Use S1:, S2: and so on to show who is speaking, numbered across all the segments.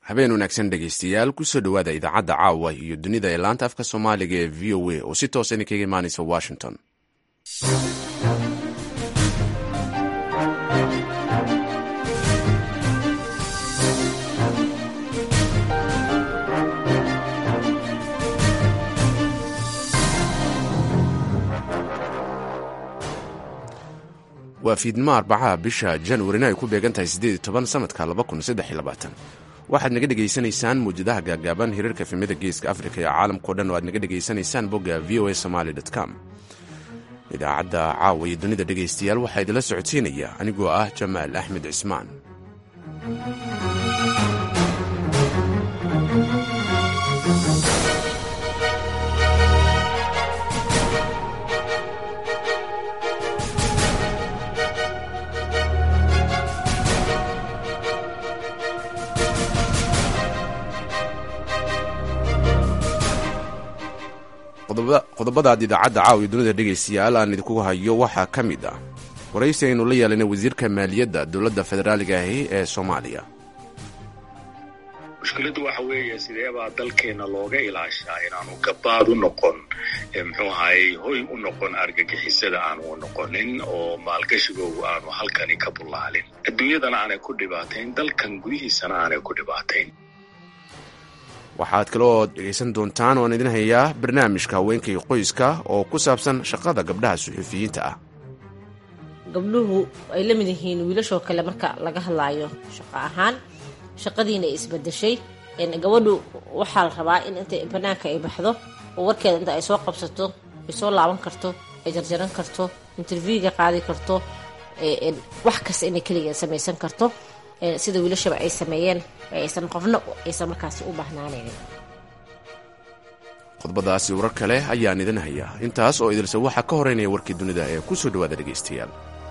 S1: habeen wanaagsan dhegaystayaal kusoo dhowaada idaacadda caawa iyo dunida ee laanta afka soomaaliga ee v o a oo si toosa idinkaga imaanaysa washington waa fiidnimo arbacaha bisha januarina ay ku beegan tahay siddeed toban sanadka waxaad naga dhegaysanaysaan muwjadaha gaagaaban hirarka efemyada geeska afrika iyo caalamkao dhan oo aad naga dhegaysanaysaan bogga v o a somaly com idaacadda caawa iyo dunida dhegaystayaal waxaa idinla socodsiinaya anigoo ah jamaal axmed cismaan qodobadaad idaacadda caawiyo dunida dhegaystayaal aan idinkugu hayo waxaa ka mid ah waraysi aynu la yeelanay wasiirka maaliyadda dowladda federaaliga ahi ee soomaaliya
S2: mushkiladdu waxa weeye sideebaa dalkeenna looga ilaashaa inaanu gabaad u noqon muxuu ahaayey hoy u noqon argagixisada aanu u noqonin oo maalgashigoogu aanu halkani ka bullaalin adduunyadana aanay ku dhibaatayn dalkan gudihiisana aanay ku dhibaatayn
S1: waxaad kaloo dhegaysan doontaan oan idin hayaa barnaamijka haweenka iyo qoyska oo ku saabsan shaqada gabdhaha suxuufiyiinta ah
S3: gabdhuhu ay la mid yihiin wiilashoo kale marka laga hadlaayo shaqo ahaan shaqadiina ay isbadeshay gabadhu waxaa la rabaa in inta banaanka ay baxdo oo warkeeda inta ay soo qabsato ay soo laaban karto ay jarjaran karto interviewga qaadi karto wax kasta inay keligeed samaysan karto sida wiilashaba ay sameeyeen aysan qofna aysan markaasi u baahnaanaynin
S1: qodobadaasi warar kale ayaan idin hayaa intaas oo idilse waxaa ka horeynaya warkii dunida ee ku soo dhowaada dhegaystayaal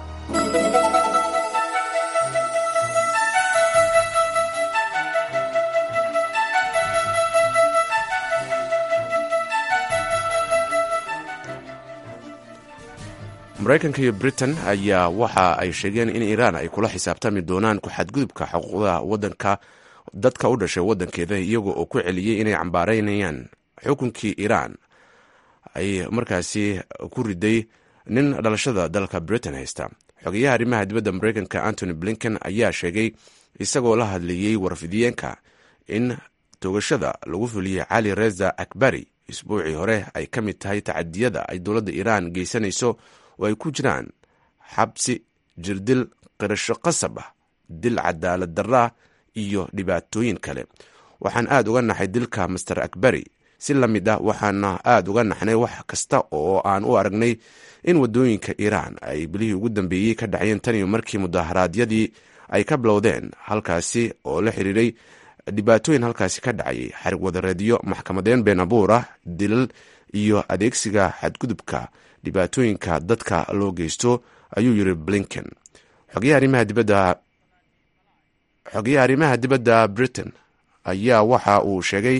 S1: maraykanka iyo britain ayaa waxa ay sheegeen in iiraan ay kula xisaabtami doonaan ku-xadgudubka xuquuqda wadanka dadka u dhashay wadankeeda iyaga oo ku celiyey inay cambaaraynayaan xukunkii iiraan ay markaasi ku riday nin dhalashada dalka britain haysta xogeyaha arrimaha dibadda maraykanka antony blinken ayaa sheegay isagoo la hadlayey warfidiyeenka in toogashada lagu fuliyey cali reza akbari isbuucii hore ay ka mid tahay tacadiyada ay dowladda iiraan geysanayso oo ay ku jiraan xabsi jirdil qirasho qasab ah dil cadaalad darraa iyo dhibaatooyin kale waxaan aad uga naxay dilka master akbari si la mid ah waxaana aad uga naxnay wax kasta oo aan u aragnay in waddooyinka iiraan ay bilihii ugu dambeeyey ka dhacayeen tan iyo markii mudaharaadyadii ay ka bilowdeen halkaasi oo la xiriiray dhibaatooyin halkaasi ka dhacayay xarig wadareedyo maxkamadeen been abuur ah dilal iyo adeegsiga xadgudubka dhibaatooyinka dadka loo geysto ayuu yiri blinken xogeyaha arrimaha dibadda britain ayaa waxa uu sheegay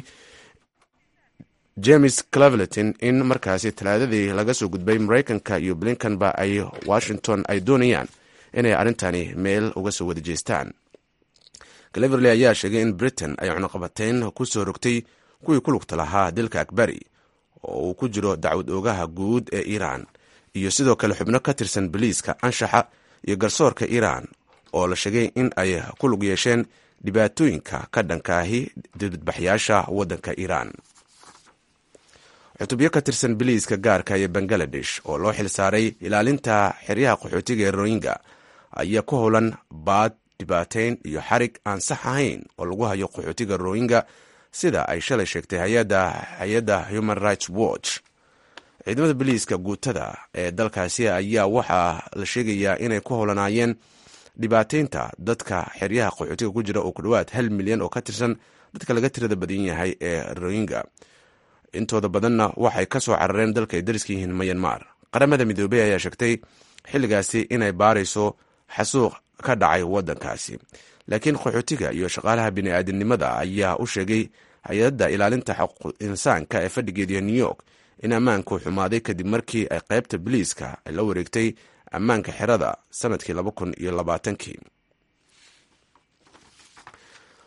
S1: james cleverleton in markaasi talaadadii laga soo gudbay maraykanka iyo blinkenba ay washington ay doonayaan inay arrintani meel uga soo wada jeestaan cleverley ayaa sheegay in britain ay cunuqabateyn ku soo rogtay kuwii ku lugta lahaa dilka akbari oo uu ku jiro dacwad oogaha guud ee iiraan iyo sidoo kale xubno ka tirsan boliiska anshaxa iyo garsoorka iiraan oo la sheegay in ay ku lug yeesheen dhibaatooyinka ka dhankaahi dibadbaxyaasha waddanka iiraan cutubyo ka tirsan boliiska gaarka ee bangaladesh oo loo xil saaray ilaalinta xeryaha qaxootiga ee royinga ayaa ku howlan baad dhibaateyn iyo xarig aan sax ahayn oo lagu hayo qaxootiga royinga sida ay shalay sheegtay hay-adda human rights watch ciidamada boliiska guutada ee dalkaasi ayaa waxaa la sheegayaa inay ku howlanaayeen dhibaateynta dadka xeryaha qaxootiga ku jira oo ku dhowaad hal milyan oo ka tirsan dadka laga tirada badan yahay ee royinga intooda badanna waxay ka soo carareen dalka ay dariska yihiin mayanmar qaramada midoobey ayaa sheegtay xilligaasi inay baarayso xasuuq ka dhacay waddankaasi laakiin qaxootiga iyo shaqaalaha bini'aadamnimada ayaa u sheegay hay-adda ilaalinta xuquuq insaanka ee fadhigeediya new york in ammaanku xumaaday kadib markii ay qaybta boliiska ay la wareegtay ammaanka xerada sanadkii laba kun iyo labaatankii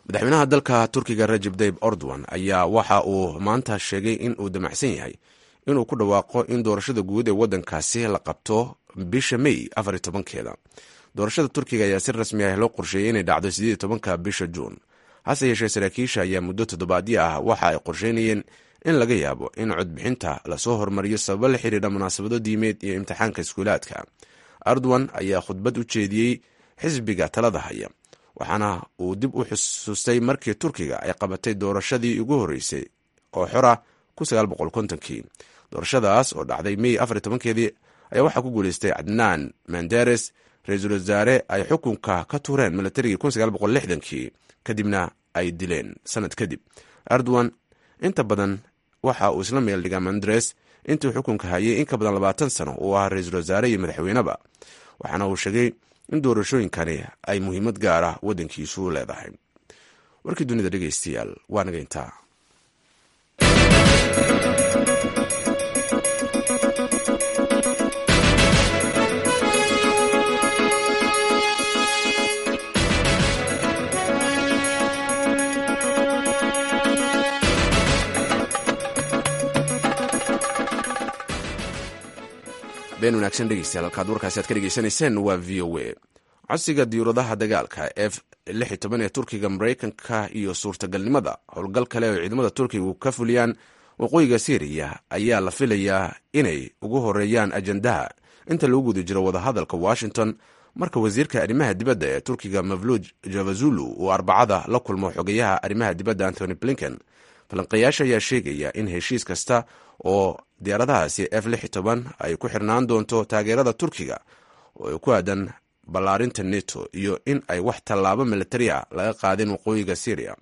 S1: madaxweynaha dalka turkiga rajeb tayib ordowan ayaa waxa uu maanta sheegay in uu damacsan yahay inuu ku dhawaaqo in doorashada guud ee waddankaasi la qabto bisha may afar iyo tobankeeda doorashada turkiga ayaa si rasmi ah loo qorsheeyey inay dhacdo siddeed iyo tobanka bisha juun hase yeeshee saraakiisha ayaa muddo toddobaadyo ah waxa ay qorsheynayeen in laga yaabo in codbixinta lasoo hormariyo sababo la xidhiidha munaasabado diimeed iyo imtixaanka iskuulaadka erdogan ayaa khudbad u jeediyey xisbiga talada haya waxaana uu dib u xusuustay markii turkiga ay qabatay doorashadii ugu horreysay oo xora kii doorashadaas oo dhacday mey afar tobankeedii ayaa waxaa ku guuleystay cadnaan manderes ra-iisul wasaare ay xukunka ka tuureen milatarigii kii kadibna ay dileen sanad kadib erdogan inta badan waxa uu isla meel dhigaa manderes intuu xukunka hayay in ka badan labaatan sano uu ahaa ra-iisul wasaare iyo madaxweyneba waxaana uu sheegay in doorashooyinkani ay muhiimad gaar ah waddankiisu leedahay warkii dunida dhegeystayaal waa naga intaa been wanaagsan dhegeystayaal halkaad warkaasi aad ka dhegeysanayseen waa v o a codsiga diyuuradaha dagaalka f ee turkiga maraykanka iyo suurtagalnimada howlgal kale oo ciidamada turkigu ka fuliyaan waqooyiga syriya ayaa la filayaa inay ugu horeeyaan ajandaha inta lagu guda jiro wadahadalka washington marka wasiirka arrimaha dibadda ee turkiga mavluj javazulu uu arbacada la kulmo xogeyaha arrimaha dibadda antony blinken falanqeeyaasha ayaa sheegaya in heshiis kasta oo diyaaradahaasi f ay ku xirnaan doonto taageerada turkiga oo ku aadan ballaarinta neto iyo in ay wax tallaabo militari a laga qaadin waqooyiga syria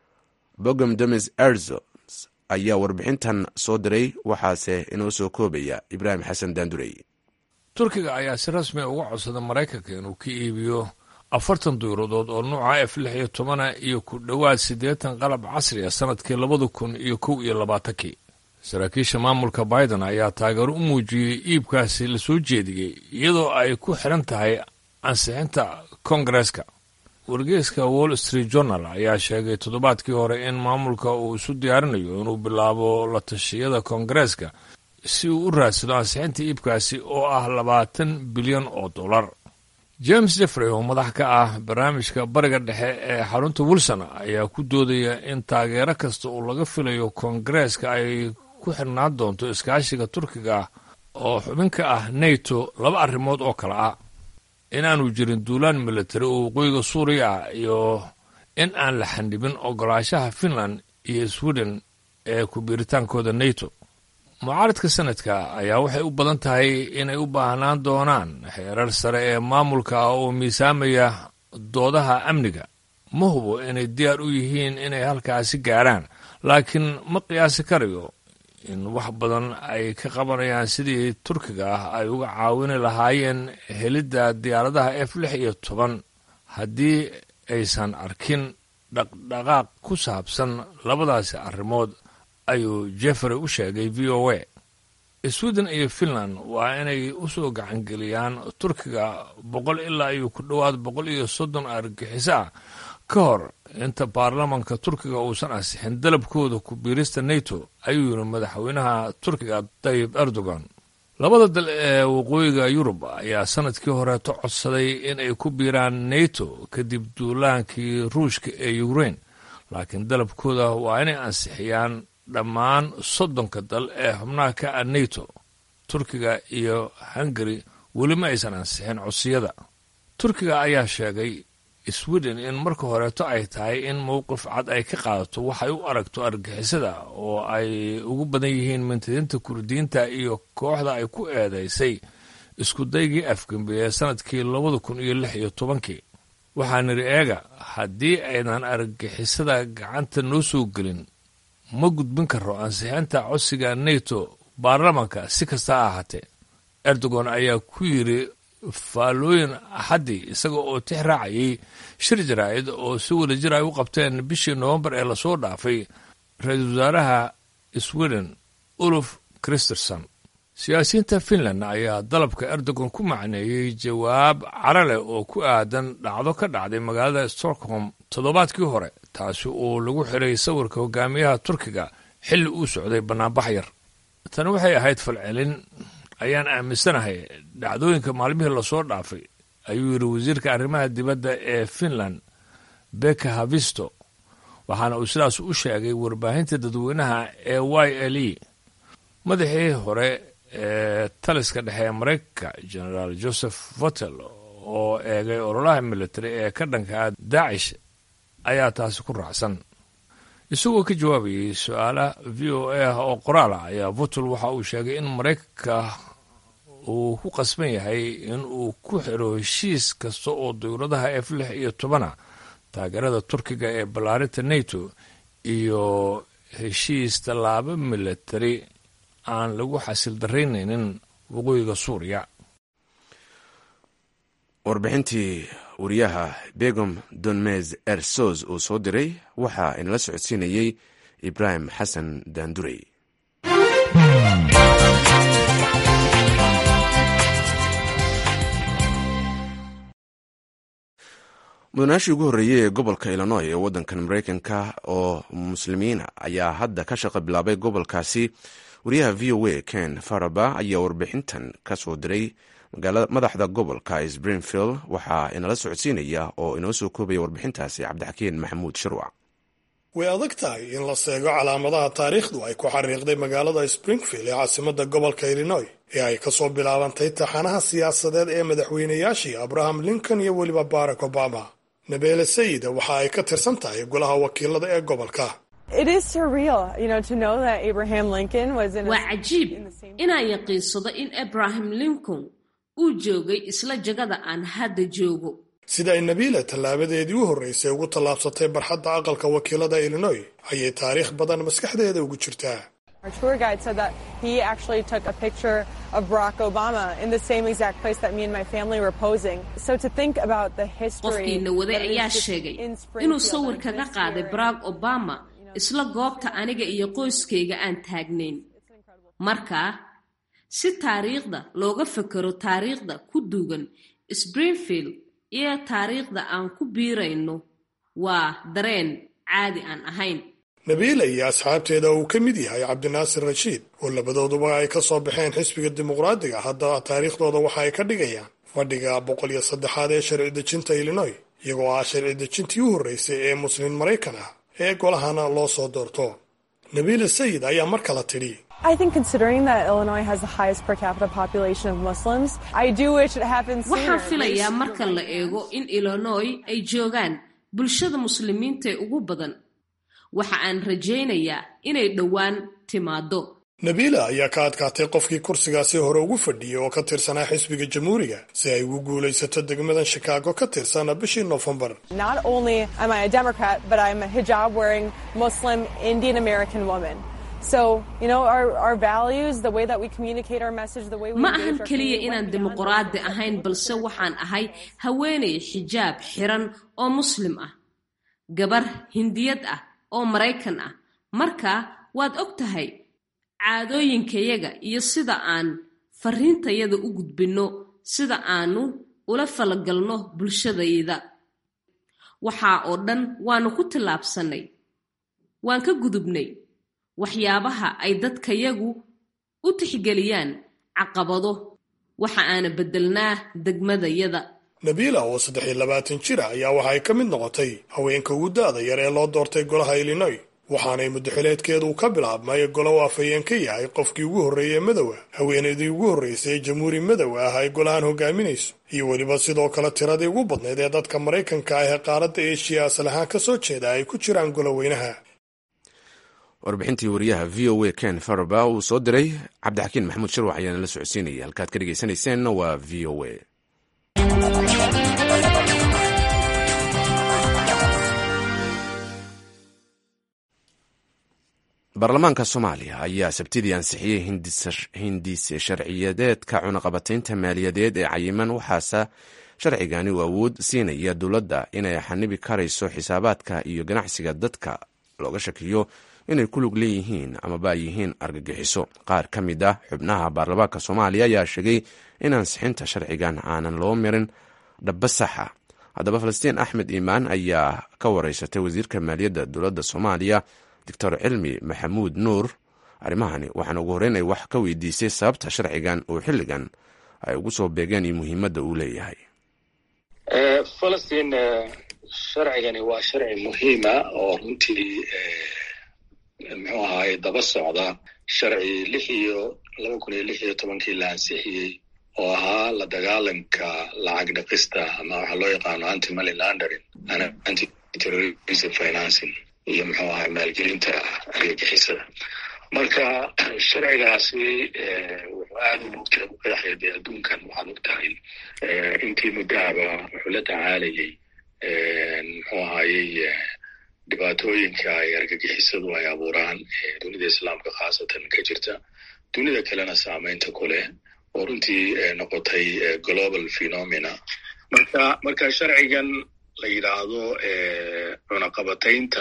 S1: bogom demes erzo ayaa warbixintan soo diray waxaase inoo soo koobaya ibraahim xasan daandurey
S4: turkiga ayaa si rasmi uga codsada maraykanka inuu ka iibiyo afartan duyuradood oo nuuca f lix iyo tobana iyo ku dhowaad siddeetan qalab casri ah sanadkii labada kun iyo kow iyo labaatankii saraakiisha maamulka biden ayaa taageero u muujiyey iibkaasi la soo jeediyey iyadoo ay ku xidhan tahay ansixinta kongareska wargeeska wall street journal ayaa sheegay toddobaadkii hore in maamulka uu isu diyaarinayo inuu bilaabo la tashiyada kongareeska si uu u raadsado ansixinta iibkaasi oo ah labaatan bilyan oo dollar james jeffrey oo madax ka ah barnaamijka bariga dhexe ee xarunta wilson ayaa ku doodaya in taageero kasta uu laga filayo kongareeska ay ku xirnaan doonto iskaashiga turkiga ah oo xubin ka ah nato laba arrimood oo kale ah inaanu jirin duulaan militari oo waqooyiga suuriya ah iyo in aan la xandhibin ogolaanshaha finland iyo sweden ee ku biiritaankooda nato mucaaradka sanadka ayaa waxay u badan tahay inay u baahnaan doonaan xeerar sare ee maamulka ah oo miisaamaya doodaha amniga ma hubo inay diyaar u yihiin inay halkaasi gaarhaan laakiin ma qiyaasi karayo in wax badan ay ka qabanayaan sidii turkiga ah ay uga caawini lahaayeen helidda diyaaradaha f lix iyo toban haddii aysan arkin dhaqdhaqaaq ku saabsan labadaasi arrimood ayuu jeffrey u sheegay v o a sweden iyo finland waa inay u soo gacangeliyaan turkiga boqol ilaa iyo ku dhowaad boqol iyo soddon argagixiso ah ka hor inta baarlamanka turkiga uusan ansixin dalabkooda ku biirista nato ayuu yidhi madaxweynaha turkiga tayib erdogan labada dal ee waqooyiga yurub ayaa sanadkii horeeto codsaday in ay ku biiraan nato kadib duulaankii ruushka ee ukrein laakiin dalabkooda waa inay ansixiyaan dhammaan soddonka dal ee xubnaha ka ah nato turkiga iyo hungari weli ma aysan ansixin codsiyada turkiga ayaa sheegay sweden in marka horeeto ay tahay in mowqif cad ay ka qaadato waxay u aragto argixisada oo ay ugu badan yihiin mintidiinta kurdiyiinta iyo kooxda ay ku eedaysay iskudaygii afgembi ee sanadkii labada kun iyo lix iyo tobankii waxaa nidhi eega haddii aynan argixisada gacanta noo soo gelin ma gudbin karo ansixinta codsiga nato baarlamanka si kasta ha ahaatee erdogan ayaa ku yidhi faallooyin axaddii isaga oo tix raacayay shir jaraa'id oo si wada jir ay u qabteen bishii nowembar ee lasoo dhaafay ra-iisul wasaaraha sweden uluf christerson siyaasiyiinta finland ayaa dalabka erdogan ku macneeyey jawaab cara leh oo ku aadan dhacdo ka dhacday magaalada stockholm toddobaadkii hore taasi uu lagu xiray sawirka hogaamiyaha turkiga xilli uu socday bannaanbax yar tani waxay ahayd falcelin ayaan aaminsanahay dhacdooyinka maalmihii lasoo dhaafay ayuu yidhi wasiirka arrimaha dibadda ee finland beka havisto waxaana uu sidaas u sheegay warbaahinta dadweynaha ee y l e madaxii hore ee taliska dhexe ee maraykanka generaal joseph votel oo eegay ololaha military ee ka dhankaa daacish ayaa taasi ku raacsan isagoo ka jawaabayay su-aalaha v o a ah oo qoraal ah ayaa votel waxa uu sheegay in maraykanka uu ku qasban yahay in uu ku xiro heshiis kasta oo dowladaha f lix iyo tobana taageerada turkiga ee ballaarinta nato iyo heshiis tallaabo military aan lagu xasil daraynaynin waqooyiga suuriya
S1: warbixintii wariyaha begom donmez ersos uu soo diray waxaa inala socodsiinayey ibraahim xasan daandurey mudanaashii ugu horreeyey ee gobolka illinoy ee waddankan maraykanka oo muslimiina ayaa hadda ka shaqo bilaabay gobolkaasi wariyaha v o a ken faraba ayaa warbixintan ka soo diray madaxda gobolka springfield waxaa inala socodsiinaya oo inoo soo koobaya warbixintaasi cabdixakiin maxamuud shirwac
S5: way adag tahay in la seego calaamadaha taariikhdu ay ku xariiqday magaalada springfield ee caasimadda gobolka illinoy ee ay kasoo bilaabantay taxanaha siyaasadeed ee madaxweynayaashii abraham lincoln iyo weliba barack obama nabeele sayida waxa ay ka tirsan tahay golaha wakiilada ee gobolka
S6: waa cajiib inaan yaqiinsado in abraham lincoln uu joogay isla jagada aan hadda joogo
S5: sida ay nabiila tallaabadeedii u horraysay ugu tallaabsatay barxadda aqalka wakiilada illinoy ayay taariikh badan maskaxdeeda ugu jirtaa
S6: qofkiina waday ayaa sheegay inuu sawir kaga qaaday barack obama isla goobta aniga iyo qoyskayga aan taagnayn markaa si taariikhda looga fekero taariikhda ku duugan springfield iyo taariikhda aan ku biirayno waa dareen caadi aan ahayn
S5: nabiila iyo asxaabteeda uu ka mid yahay cabdinaasir rashiid oo labadooduba ay ka soo baxeen xisbiga dimuqraadiga haddaba taariikhdooda waxa ay ka dhigayaan fadhiga boqol iyo saddexaad ee sharci dejinta illinoy iyagoo ah sharci dejintii u horreysay ee muslimiin maraykan ah ee golahana loo soo doorto nabiila sayid ayaa mar kale tidhi
S6: waxaan filayaa marka la eego in illinoy ay joogaan bulshada muslimiinta ee ugu badan waxa aan rajaynayaa inay dhowaan timaado
S5: nabiila ayaa ka adkaatay qofkii kursigaasi hore ugu fadhiyey oo ka tirsanaa xisbiga jamhuuriga si ay ugu guulaysato degmadan shikaago ka tirsana bishii noofembar
S6: ma ahan keliya inaan dimuqraadi ahayn balse waxaan ahay haweenay xijaab xiran oo muslim ah gabar hindiyad ah oo maraykan ah marka waad og tahay caadooyinkayaga iyo sida aan fariintayada u gudbinno sida aanu ula falagalno bulshadayda waxaa oo dhan waanu ku tillaabsannay waan ka gudubnay waxyaabaha ay dadkayagu u tixgeliyaan caqabado waxa aana beddelnaa degmadayada
S5: nabiila oo saddex iyo labaatan jir ah ayaa waxa ay ka mid noqotay haweenka ugu da-da yar ee loo doortay golaha illinoy waxaanay muddaxileedkeedu ka bilaabmay golo u afhayeen ka yahay qofkii ugu horreeyey madowa haweenaydii ugu horreysay ee jamhuuri madow ah ay golahan hogaaminayso iyo weliba sidoo kale tiradii ugu badnayd ee dadka maraykanka ah ee qaaradda eeshiya asal ahaan ka soo jeeda ay ku jiraan goloweynaha
S1: warbixintii wariyaha v o a ken faraba uu soo diray cabdixakiin maxamuud shirwax ayaana la socodsiinaya halkaad ka dhegeysanayseena waa v o a baarlamaanka soomaaliya ayaa sabtidii ansixiyey hindise sharciyadeedka cunaqabataynta maaliyadeed ee cayiman waxaase sharcigani uu awood siinaya dowladda inay xanibi karayso xisaabaadka iyo ganacsiga dadka looga shakiyo inay ku lug leeyihiin amaba ay yihiin argagixiso qaar ka mid ah xubnaha baarlamaanka soomaaliya ayaa sheegay in ansixinta sharcigan aanan loo mirin dhaba saxa haddaba falastiin axmed iimaan ayaa ka wareysatay wasiirka maaliyadda dowladda soomaaliya doctor cilmi maxamuud nuur arrimahani waxaana ugu horreyn ay wax ka weydiisay sababta sharcigan oo xilligan ay ugu soo beegeen iyo muhiimadda uu leeyahay
S2: falastiin sharcigani waa sharci muhiima oo runtii muxuu ahaay daba socda sharci lix iyo laba kun iyo lix iyo tobankii la ansixiyey oo ahaa la dagaalanka lacag dhaqista ama waxaa loo yaqaano anti money laundering anti terrorism financing iyo muxuu ahay maalgelinta argagixisada marka sharcigaasi wuxuu aada u mugtay u qeexaya dee adduunkan waxaad og tahay intii muddaaba wuxuu la tacaalayay muxuu ahayey dhibaatooyinka ay argagixisadu ay abuuraan dunida islaamka khaasatan ka jirta dunida kalena saameynta ku leh oo runtii noqotay global phenomena marka marka sharcigan la yidhaahdo cunaqabataynta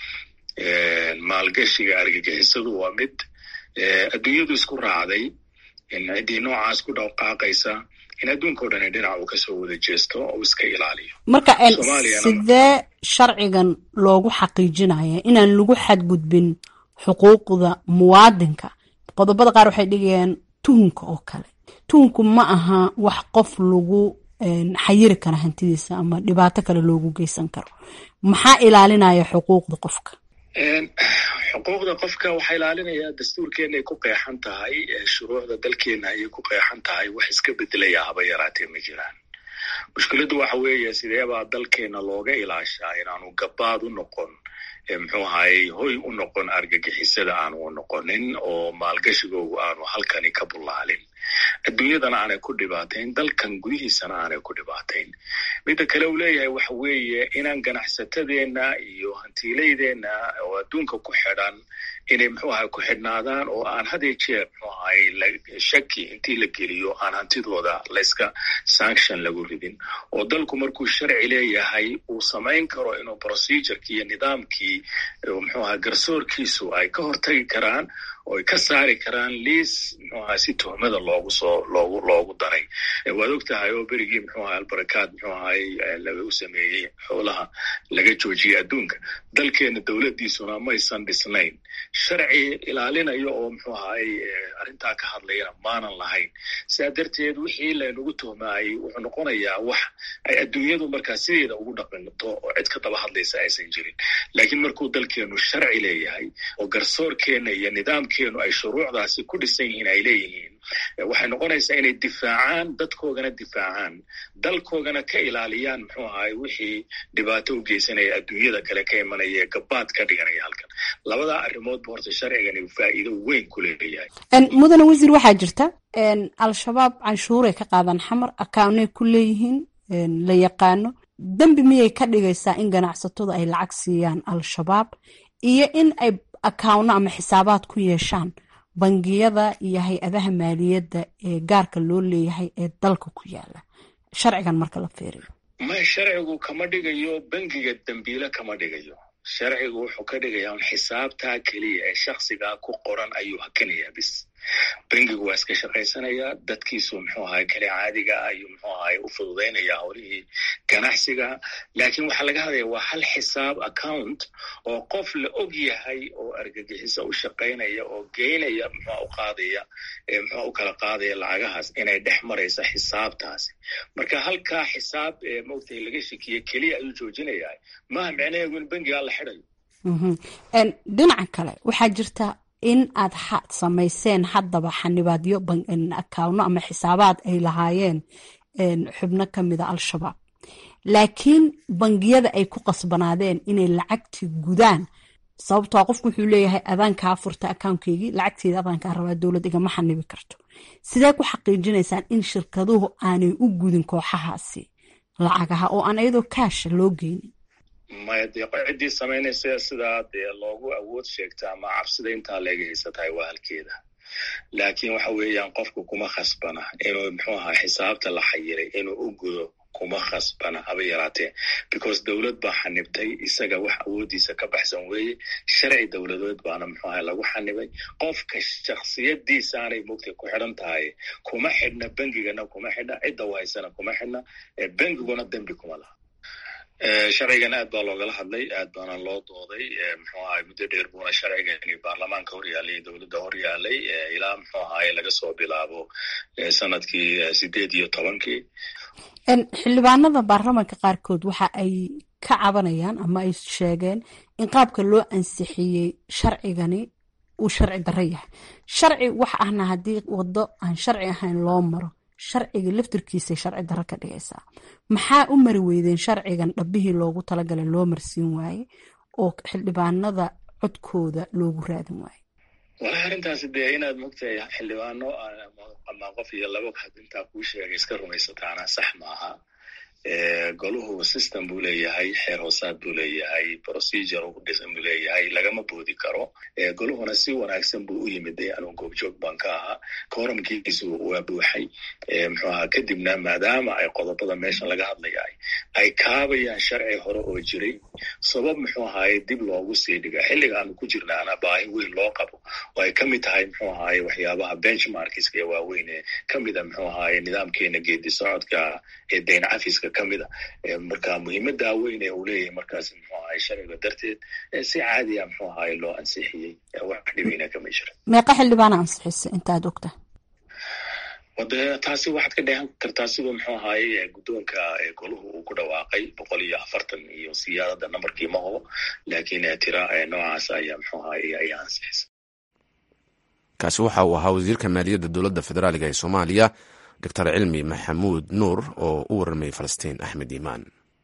S2: maalgashiga argagixisadu waa mid adduunyadu isku raacday ciddii noocaas ku dhaqaaqaysa in adduunkao dhan dhinac uu kasoo wada jeesto oo iska ilaaliyo
S7: marka sidee sharcigan loogu xaqiijinaya inaan lagu xadgudbin xuquuqda muwaadinka qodobada qaar waxay dhigayaan tuhunka oo kale tuhunku ma aha wax qof lagu xayiri kara hantidiisa ama dhibaato kale loogu geysan karo maxaa ilaalinaya xuquuqda qofka
S2: xuquuqda qofka waxaa ilaalinaya dastuurkeena ay ku qeexan tahay shuruucda dalkeena ayay ku qeexan tahay wax iska bedelaya haba yaraatee ma jiraan mushkiladdu waxa weeye sideebaa dalkeena looga ilaashaa inaanu gabaad u noqon muxuu ahayey hoy u noqon argagixisada aanu u noqonin oo maalgashigoogu aanu halkani ka bullaalin adduunyadana aanay ku dhibaatayn dalkan gudihiisana aanay ku dhibaatayn midda kale uu leeyahay waxa weeye inaan ganacsatadeenna iyo hantiilaydeenna oo adduunka ku xidhan inay muxuu ahay ku xidhnaadaan oo aan had iyo jeer muxuu ahay shaki intii la geliyo aan hantidooda layska sanction lagu ridin oo dalku markuu sharci leeyahay uu samayn karo inuu procedureki iyo nidaamkii muxuu ahay garsoorkiisu ay ka hortagi karaan oo ay ka saari karaan liis muxuu ahay si tuhmada loogu soo loogu loogu daray waad og tahay oo berigii muxuu ahay albarakaad muxuu ahay lagu sameeyey xoolaha laga joojiyey adduunka dalkeena dowladdiisuna maysan dhisnayn sharci ilaalinayo oo muxuu ahay arrintaa ka hadlayana maanan lahayn sidaa darteed wixii laynagu tuhmaayey wuxuu noqonayaa wax ay adduunyadu markaa sideeda ugu dhaqanto oo cid ka daba hadlaysa aysan jirin laakiin markuu dalkeenu sharci leeyahay oo garsoorkeena iyo nidaamkeenu ay shuruucdaasi ku dhisan yihiin ay leeyihiin waxay noqonaysaa inay difaacaan dadkoogana difaacaan dalkoogana ka ilaaliyaan muxuu ahay wixii dhibaato u geysanaya adduunyada kale ka imanaya ee gabaad ka dhiganaya halkan labadaa arrimoodba horta sharcigani faa'iido weyn ku leeyahay
S7: mudane wasiir waxaa jirta al-shabaab canshuuray ka qaadaan xamar akawnay ku leeyihiin la yaqaano dembi miyay ka dhigaysaa in ganacsatadu ay lacag siiyaan al-shabaab iyo in ay akawno ama xisaabaad ku yeeshaan bangiyada iyo hay-adaha maaliyadda ee gaarka loo leeyahay ee dalka ku yaala sharcigan marka la fiiriyo
S2: may sharcigu kama dhigayo bangiga dembiile kama dhigayo sharcigu wuxuu ka dhigayaa un xisaabtaa keliya ee shaksigaa ku qoran ayuu hakinayaa bis bangigu waa iska shaqaysanayaa dadkiisu muxuu ahay kale caadiga ah ayuu muxuu ahay u fududaynayaa howlihii ganacsiga laakiin waxaa laga hadlaya waa hal xisaab account oo qof la og yahay oo argagixiso u shaqaynaya oo geynaya muxua u qaadaya muxua u kala qaadaya lacagahaas inay dhex maraysa xisaabtaasi marka halkaa xisaab maogtahay laga shekiye keliya ayuu joojinayaa maaha micnaheedu in bangigaa la xidayo
S7: dhinaca kale waxaa jirta in aad samayseen haddaba xanibaadyo akawno ama xisaabaad ay lahaayeen xubno ka mida al-shabaab laakiin bangiyada ay ku qasbanaadeen inay lacagtii gudaan sababtoo qofku wuxuu leeyahay adaankaa furta akawnkeygii lacagteeda adaankaa rabaa dowlad igama xanibi karto sidee ku xaqiijinaysaan in shirkaduhu aanay u gudin kooxahaasi lacagaha oo aan iyadoo kaasha loo geynin
S2: maya dee ciddii samaynaysa sidaa dee loogu awood sheegta ama cabsida intaa leega haysatahay waa halkeeda laakiin waxa weeyaan qofku kuma khasbana inuu muxuu ahaa xisaabta la xayiray inuu u gudo kuma khasbana haba yaraatee because dowlad baa xanibtay isaga wax awooddiisa ka baxsan weeye sharci dowladeed baana muxuu ahay lagu xanibay qofka shaksiyadiisaanay mugtay ku xidhan tahay kuma xidhna bengigana kuma xidhna cidda wahaysana kuma xidhna bengiguna dembi kuma laha sharcigan aad baa loogala hadlay aad baana loo dooday muxuu ahay muddo dheer buuna sharcigani baarlamaanka hor yaalay dowladda hor yaalay ilaa muxuu ahaye laga soo bilaabo sanadkii sideed iyo tobankii
S7: xildhibaanada baarlamaanka qaarkood waxa ay ka cabanayaan ama ay sheegeen in qaabka loo ansixiyey sharcigani uu sharci darro yahay sharci wax ahna haddii waddo aan sharci ahayn loo maro sharciga laftirkiisay sharci darro ka dhigaysaa maxaa u mari weydeen sharcigan dhabbihii loogu talagalay loo marsiin waaye oo xildhibaanada codkooda loogu raadin waaye
S2: walahi arrintaasi dee inaad mogtahay xildhibaano ama qof iyo laba had intaa kuu sheegay iska rumaysataana sax maaha goluhu system buu leeyahay xeer hoosaad buu leeyahay procedure ugu dhisan buu leeyahay lagama boodi karo goluhuna si wanaagsan buu u yimid anuu goobjoog baan ka ahaa kooramkiisu waa buuxay muxuu ahaa kadibna maadaama ay qodobada meesha laga hadlayahay ay kaabayaan sharci hore oo jiray sabab muxuu ahaye dib loogu sii dhiga xilliga aanu ku jirnaana baahi weyn loo qabo oo ay kamid tahay muxuu ahaye waxyaabaha benchmarkiska ee waaweyn ee kamida muxuu ahaye nidaamkeena geedi socodka ee dayn cafiska kamida marka muhiimadaa weyn ee uu leeyahay markaasi muxuu ahaye sharciga darteed si caadiya muxuu ahaye loo ansixiyey wax dhibeyna kama jira
S7: meeqa xildhibaana ansixisa intaad ogta
S2: wade taasi waxaad ka dheehan kartaa siduu muxuu ahaye guddoonka goluhu uu ku dhawaaqay boqol iyo afartan iyo siyaadada nambarkii ma hubo laakiin tira noocaas ayaa muxuu ahaye ayaa ansixisa
S1: kaasi waxa uu ahaa wasiirka maaliyadda dowladda federaaliga ee soomaaliya doctor cilmi maxamuud nuur oo u warramay falastiin axmed iimaan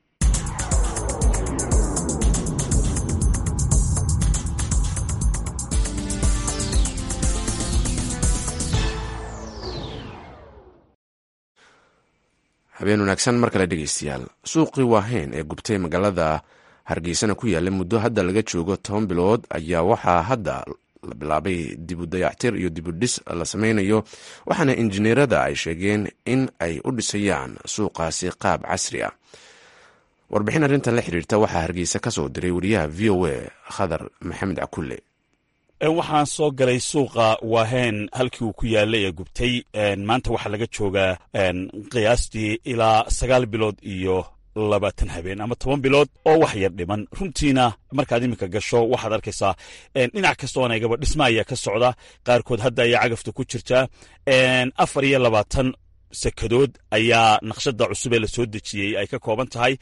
S1: habeen wanaagsan mar kale dhegeystayaal suuqii waaheyn ee gubtay magaalada hargeysana ku yaalla muddo hadda laga joogo toban bilood ayaa waxaa hadda la bilaabay dibu dayactir iyo dibudhis la sameynayo waxaana injineerada ay sheegeen in ay u dhisayaan suuqaasi qaab casri ah warbixin arrintan la xiriirta waxaa hargeysa ka soo diray wariyaha v o a khadar maxamed cakulle
S8: waxaan soo galay suuqa waaheen halkii uu ku yaalay ee gubtay maanta waxaa laga joogaa qiyaastii ilaa sagaal bilood iyo labaatan habeen ama toban bilood oo wax yar dhiman runtiina markaad iminka gasho waxaad arkaysaa dhinac kastoo anagaba dhisma ayaa ka socda qaarkood hadda ayaa cagafta ku jirtaa afar iyo labaatan sekadood ayaa naqshada cusub ee la soo dejiyey ay ka kooban tahay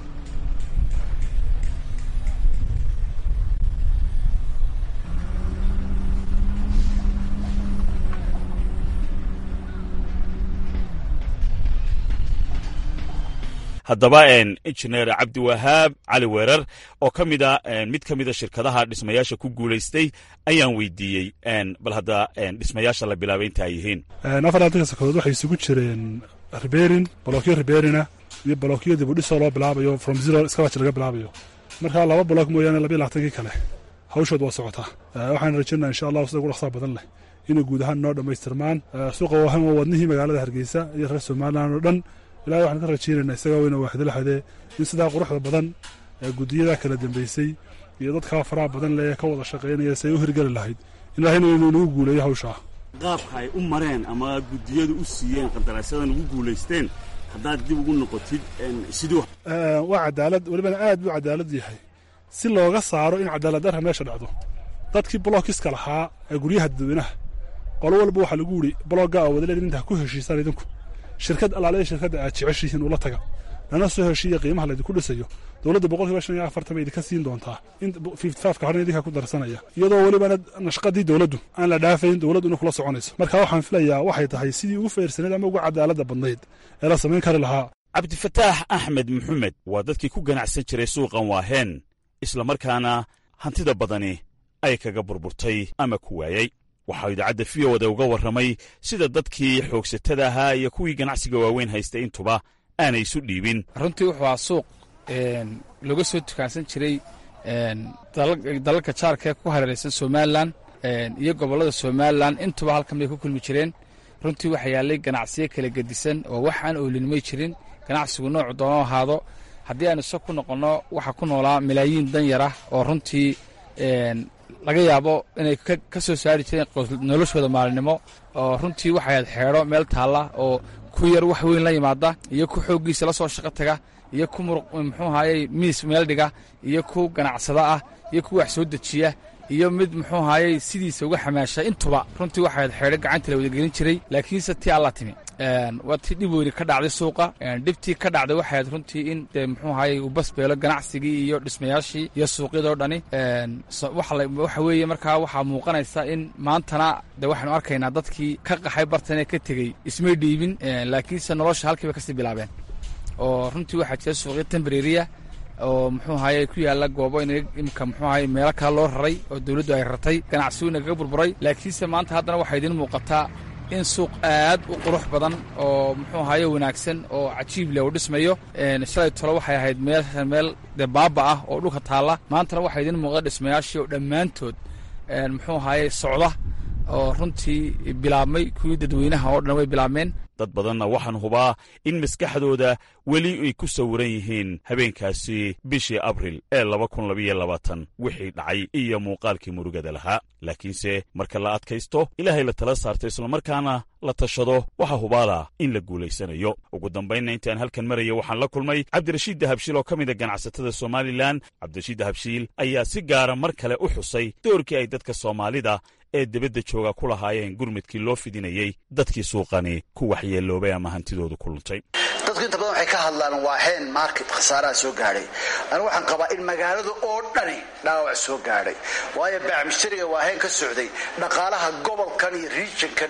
S8: haddaba injineer cabdiwahaab cali weerar oo ka mida mid ka mida shirkadaha dhismayaasha ku guulaystay ayaan weydiiyey bal hadda dhismayaasha la bilaabay inta ay yihiin
S9: afartanka sakadood waxay isugu jireen riberin bolokyo riberina iyo bolokyo dibudhisoo loo bilaabayo from zero iskabaj laga bilaabayo marka laba bolok mooyaane labiyo labaatankii kale hawshood waa socotaa waxaan rajaynaa insha allahu sida ugu dhaqsaa badan leh inay guud ahaan noo dhammaystirmaan suuqa waahan waa wadnihii magaalada hargeysa iyo reer somalilan oo dhan ilahay waxaan ka rajaynaynaa isagaa weyna waaxdala xadee in sidaa quruxda badan guddiyada kala dambeysay iyo dadkaa faraha badan leh ee ka wada shaqaynaya si ay u hirgeli lahayd ilahayna inuu inagu guuleeyo hawshaa
S8: qaabka ay u mareen ama guddiyadu u siiyeen qandaraasadan ugu guulaysteen haddaad dib ugu noqotid siduu
S9: waa cadaalad welibana aad buu cadaalad yahay si looga saaro in cadaalad darra meesha dhacdo dadkii bolookiska lahaa ee guryaha dadweynaha qolo walba waxaa lagu yidhi bologga oo wadaleedin intaa ku heshiisaan idinku shirkad alaale shirkadda aad jeceshihiin ula taga lana soo heshiiya qiimaha laydinku dhisayo dowladda boqolkiiba shan iyo afartan bay idinka siin doontaa in fifty fiveka horna idinka ku darsanaya iyadoo welibana nashqadii dowladdu aan la dhaafayn dowladduna kula soconayso marka waxaan filayaa waxay tahay sidii ugu feersanayd ama ugu cadaaladda badnayd ee la samayn kari lahaa
S8: cabdifataax axmed maxamed waa dadkii ku ganacsan jiray suuqan waaheen islamarkaana hantida badani ay kaga burburtay ama ku waayey waxaa idaacadda v o da uga warramay sida dadkii xoogsatada ahaa iyo kuwii ganacsiga waaweyn haystay intuba aanay isu dhiibin
S10: runtii wuxuu ahaa suuq looga soo dukaansan jiray dalalka jaarka ee ku hareeraysan somalilan iyo gobollada somalilan intuba halkan bay ku kulmi jireen runtii waxaa yaallay ganacsiyo kala gedisan oo wax aan oolinimay jirin ganacsigu noocu doono ahaado haddii aan iso ku noqonno waxaa ku noolaa malaayiin danyar ah oo runtii laga yaabo inay ka soo saari jireen noloshooda maalinimo oo runtii waxay ahayd xeedho meel taalla oo ku yar wax weyn la yimaada iyo ku xooggiisa la soo shaqo taga iyo ku muruq muxuu ahayey miis meel dhiga iyo ku ganacsada ah iyo ku wax soo dejiya iyo mid muxuu ahayey sidiisa uga xamaasha intuba runtii waxayd xeedho gacanta la wadagelin jiray laakiinse tii alla timi waa tii dhib weyni ka dhacday suuqa dhibtii ka dhacday waxayd runtii in dee muxuu ahayey uu basbeelo ganacsigii iyo dhismayaashii iyo suuqyadoo dhani waxa weeye markaa waxaa muuqanaysa in maantana dee waxaynu arkaynaa dadkii ka qaxay bartanee ka tegey ismay dhiibin laakiinse nolosha halkiiba kasii bilaabeen oo runtii waxaa jira suuqyo tembreriya oo muxuu ahaye ku yaalla goobo in imika muxuu ahaye meelo kale loo raray oo dawladdu ay rartay ganacsigu inagaga burburay laakiinse maanta haddana waxaa idiin muuqataa in suuq aad u qurux badan oo muxuu ahaye wanaagsan oo cajiib leh uu dhismayo shalay tolo waxay ahayd meel meel dee baaba ah oo dhulka taalla maantana waxaa idiin muuqda dhismayaashii oo dhammaantood muxuu ahaye socda oo runtii bilaabmay kuwii dadweynaha oo dhan way bilaabmeen
S8: dad badanna waxaan hubaa in maskaxdooda weli ay ku sawiran yihiin habeenkaasi bishii abril ee laba kun labayo labaatan wixii dhacay iyo muuqaalkii murugada lahaa laakiinse marka la adkaysto ilaahay la tala saarto islamarkaana la tashado waxaa hubaala in la guulaysanayo ugu dambaynna intaan halkan maraya waxaan la kulmay cabdirashiid dahabshiil oo ka mida ganacsatada somalilan cabdirashiid dahabshiil ayaa si gaara mar kale u xusay doorkii ay dadka soomaalida ee debadda jooga ku lahaayeen gurmudkii loo fidinayey dadkii suuqani ku waxyeeloobay ama hantidoodu ku luntay
S11: dadku inta badan waxay ka hadlaan waa heen market khasaaraha soo gaadhay anigu waxaan qabaa in magaalada oo dhani dhaawac soo gaadhay waayo baacmishtariga waa heen ka socday dhaqaalaha gobolkan iyo regionkan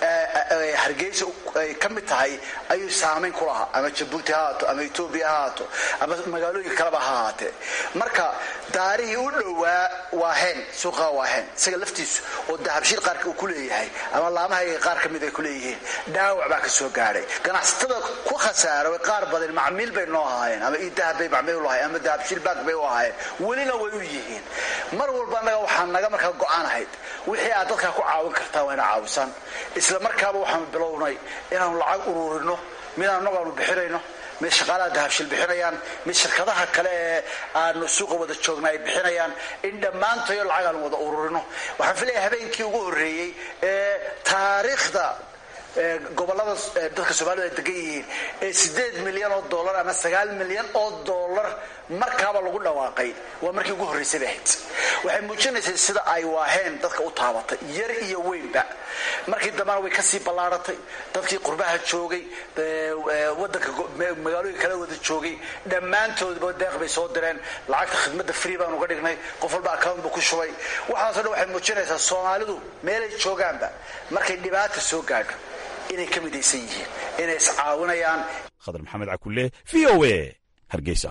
S11: hargeysa ay ka mid tahay ayuu saamayn ku lahaa ama jabuuti ha haato ama etoobiya ha haato ama magaalooyin kaleba ha ahaatee marka daarihii u dhowaa waa heen suuqaha waa heen isaga laftiisu oo dahabshiil qaarka uu ku leeyahay ama laamahayga qaar ka mid ay ku leeyihiin dhaawac baa ka soo gaadhay ganacsatada ku khasaaro qaar badan macmiil bay noo ahaayeen ama idahab bay macmiil u lahayen ama dahabshiil baag bay u ahaayeen welina way u yihiin mar walba annaga waxaa naga markaa go-aan ahayd wixii aad dadkaa ku caawin kartaa waa ina caawisan isla markaaba waxaanu bilownay inaanu lacag ururino midaan annagu aanu bixinayno mid shaqaalaha dahabshiil bixinayaan mid shirkadaha kale ee aanu suuqa wada joogna ay bixinayaan in dhammaantayo lacag aanu wada ururino waxaan filaya habeenkii ugu horreeyey ee taariikhda gobolada dadka soomaalida ay degan yihiin ee sideed milyan oo dollar ama sagaal milyan oo dollar markaaba lagu dhawaaqay waa markii ugu horraysay bay ahayd waxay muujinaysay sida ay waaheen dadka u taabatay yar iyo weynba markii dambena way kasii ballaaratay dadkii qurbaha joogay wadanka magaalooyin kala wada joogay dhammaantoodba deeq bay soo direen lacagta khidmadda free baan uga dhignay qof walba account buu ku shubay waxaaso dhan waxay muujinaysaa soomaalidu meelay joogaanba markay dhibaata soo gaadho inay ka midaysan yihiin inay iscaawinayaan
S8: khadar maxamed cakulle v o a hargeysa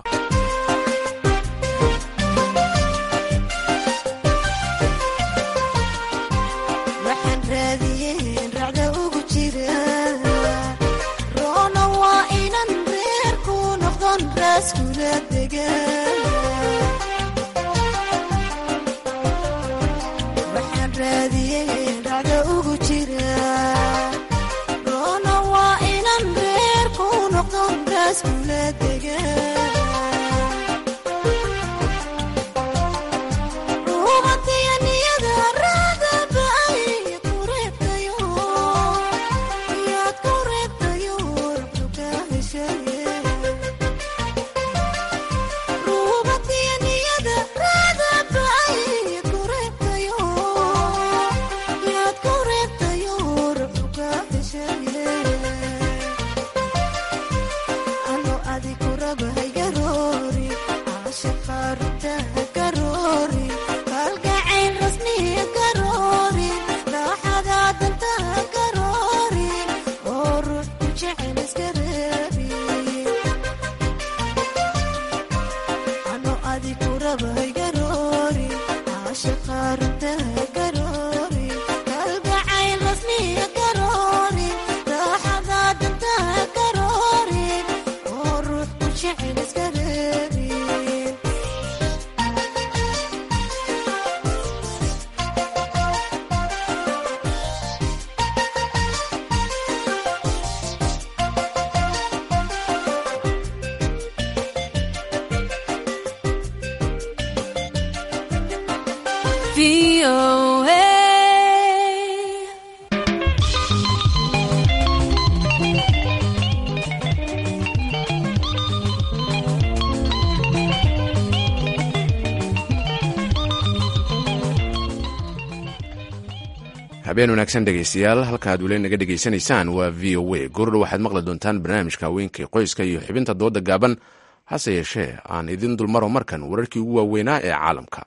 S1: habeen wanaagsan dhegaystayaal halka aad weli naga dhegaysanaysaan waa v o a goordho waxaad maqli doontaan barnaamijka haweenka qoyska iyo xubinta dooda gaaban hase yeeshee aan idin dulmaro markan wararkii ugu waaweynaa ee caalamka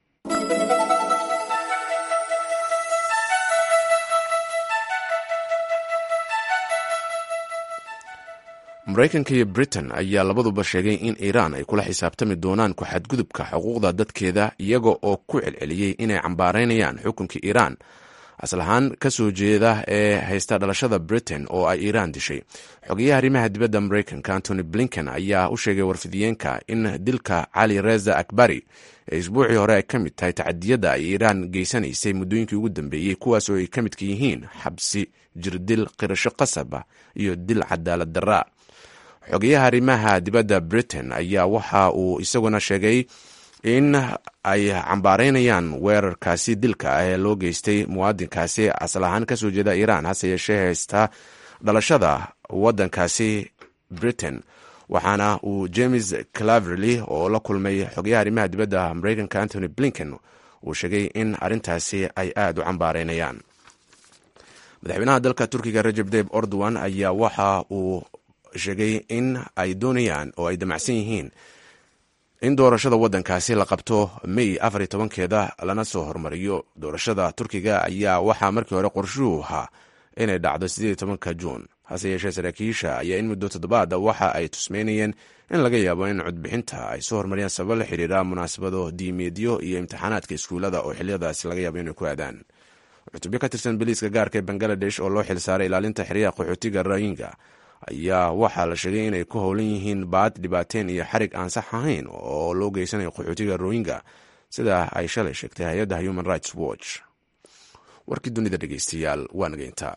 S1: maraykanka iyo britain ayaa labaduba sheegay in iiraan ay kula xisaabtami doonaan ku-xadgudubka xuquuqda dadkeeda iyaga oo ku celceliyey inay cambaaraynayaan xukunka iiraan asal ahaan ka soo jeeda ee haysta dhalashada britain oo ay iiraan dishay xogeyaha arrimaha dibadda maraykanka antony blinken ayaa u sheegay warfidiyeenka in dilka cali reza akbari ee isbuucii hore ay ka mid tahay tacadiyadda ay iiraan geysanaysay muddooyinkii ugu dambeeyey kuwaas oo ay ka midka yihiin xabsi jirdil qirasho qasaba iyo dil cadaalad daraa xogeyaha arrimaha dibadda britain ayaa waxa uu isaguna sheegay in ay cambaaraynayaan weerarkaasi dilka ah ee loo geystay muwaadinkaasi asal ahaan ka soo jeeda iiraan hase yeeshee haysta dhalashada waddankaasi britain waxaana uu james claverly oo la kulmay xogeyaha arrimaha dibadda maraykanka antony blinken uu sheegay in arrintaasi ay aada u cambaaraynayaan madaxweynaha dalka turkiga rajab deb ordowan ayaa waxa uu sheegay in ay doonayaan oo ay damacsan yihiin in doorashada waddankaasi la qabto may afar iyo tobankeeda lana soo hormariyo doorashada turkiga ayaa waxaa markii hore qorshuhu ahaa inay dhacdo siddeed iyo tobanka juun hase yeeshee saraakiisha ayaa in muddo toddobaada waxa ay tusmeynayeen in laga yaabo in codbixinta ay soo hormariyaan sabab la xiriira munaasabado diimeedyo iyo imtixaanaadka iskuullada oo xiliyadaasi laga yaabo inay ku aadaan cutubyo ka tirsan biliiska gaarka ee bangaladesh oo loo xilsaaray ilaalinta xeryaha qaxootiga rayinga ayaa waxaa la sheegay inay ku howlan yihiin baad dhibaateen iyo xarig aan sax ahayn oo loo geysanayo qaxootiga rohingya sida ay shalay sheegtay hay-adda human rights watch warkii dunida dhegeystayaal waa nageyntaa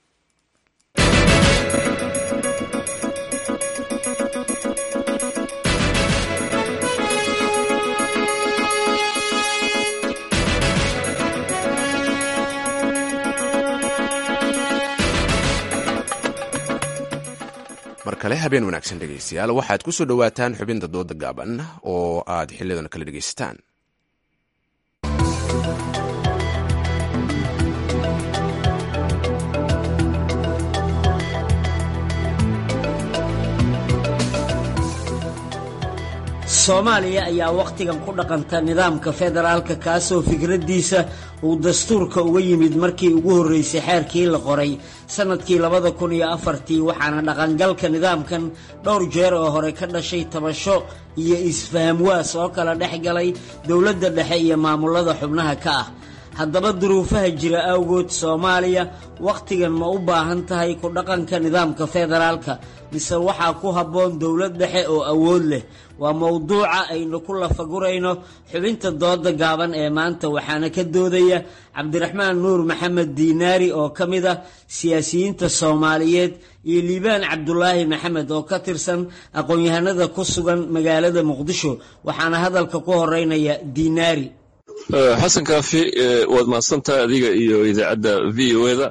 S1: mar kale habeen wanaagsan dhegeystayaal waxaad ku soo dhowaataan xubinta dooda gaaban oo aad xiliyadan kala dhegeysataan
S12: soomaaliya ayaa wakhtigan ku dhaqanta nidaamka federaalka kaasoo fikraddiisa uu dastuurka uga yimid markii ugu horreysay xeerkii la qoray sannadkii labada kun iyo afartii waxaana dhaqangalka nidaamkan dhowr jeer oo hore ka dhashay tabasho iyo isfahamwaas oo kala dhex galay dowladda dhexe iyo maamulada xubnaha ka ah haddaba duruufaha jira awgood soomaaliya wakhtigan ma u baahan tahay ku dhaqanka nidaamka federaalka mise waxaa ku habboon dowlad dhexe oo awood leh waa mowduuca aynu ku lafagurayno xubinta dooda gaaban ee maanta waxaana ka doodaya cabdiraxmaan nuur maxamed diinaari oo ka mid ah siyaasiyiinta soomaaliyeed iyo liibaan cabdulaahi maxamed oo ka tirsan aqoon-yahanada ku sugan magaalada muqdisho waxaana hadalka ku horeynaya diinaari
S13: xasan kaafi waad mahadsantahay adiga iyo idaacadda v o eda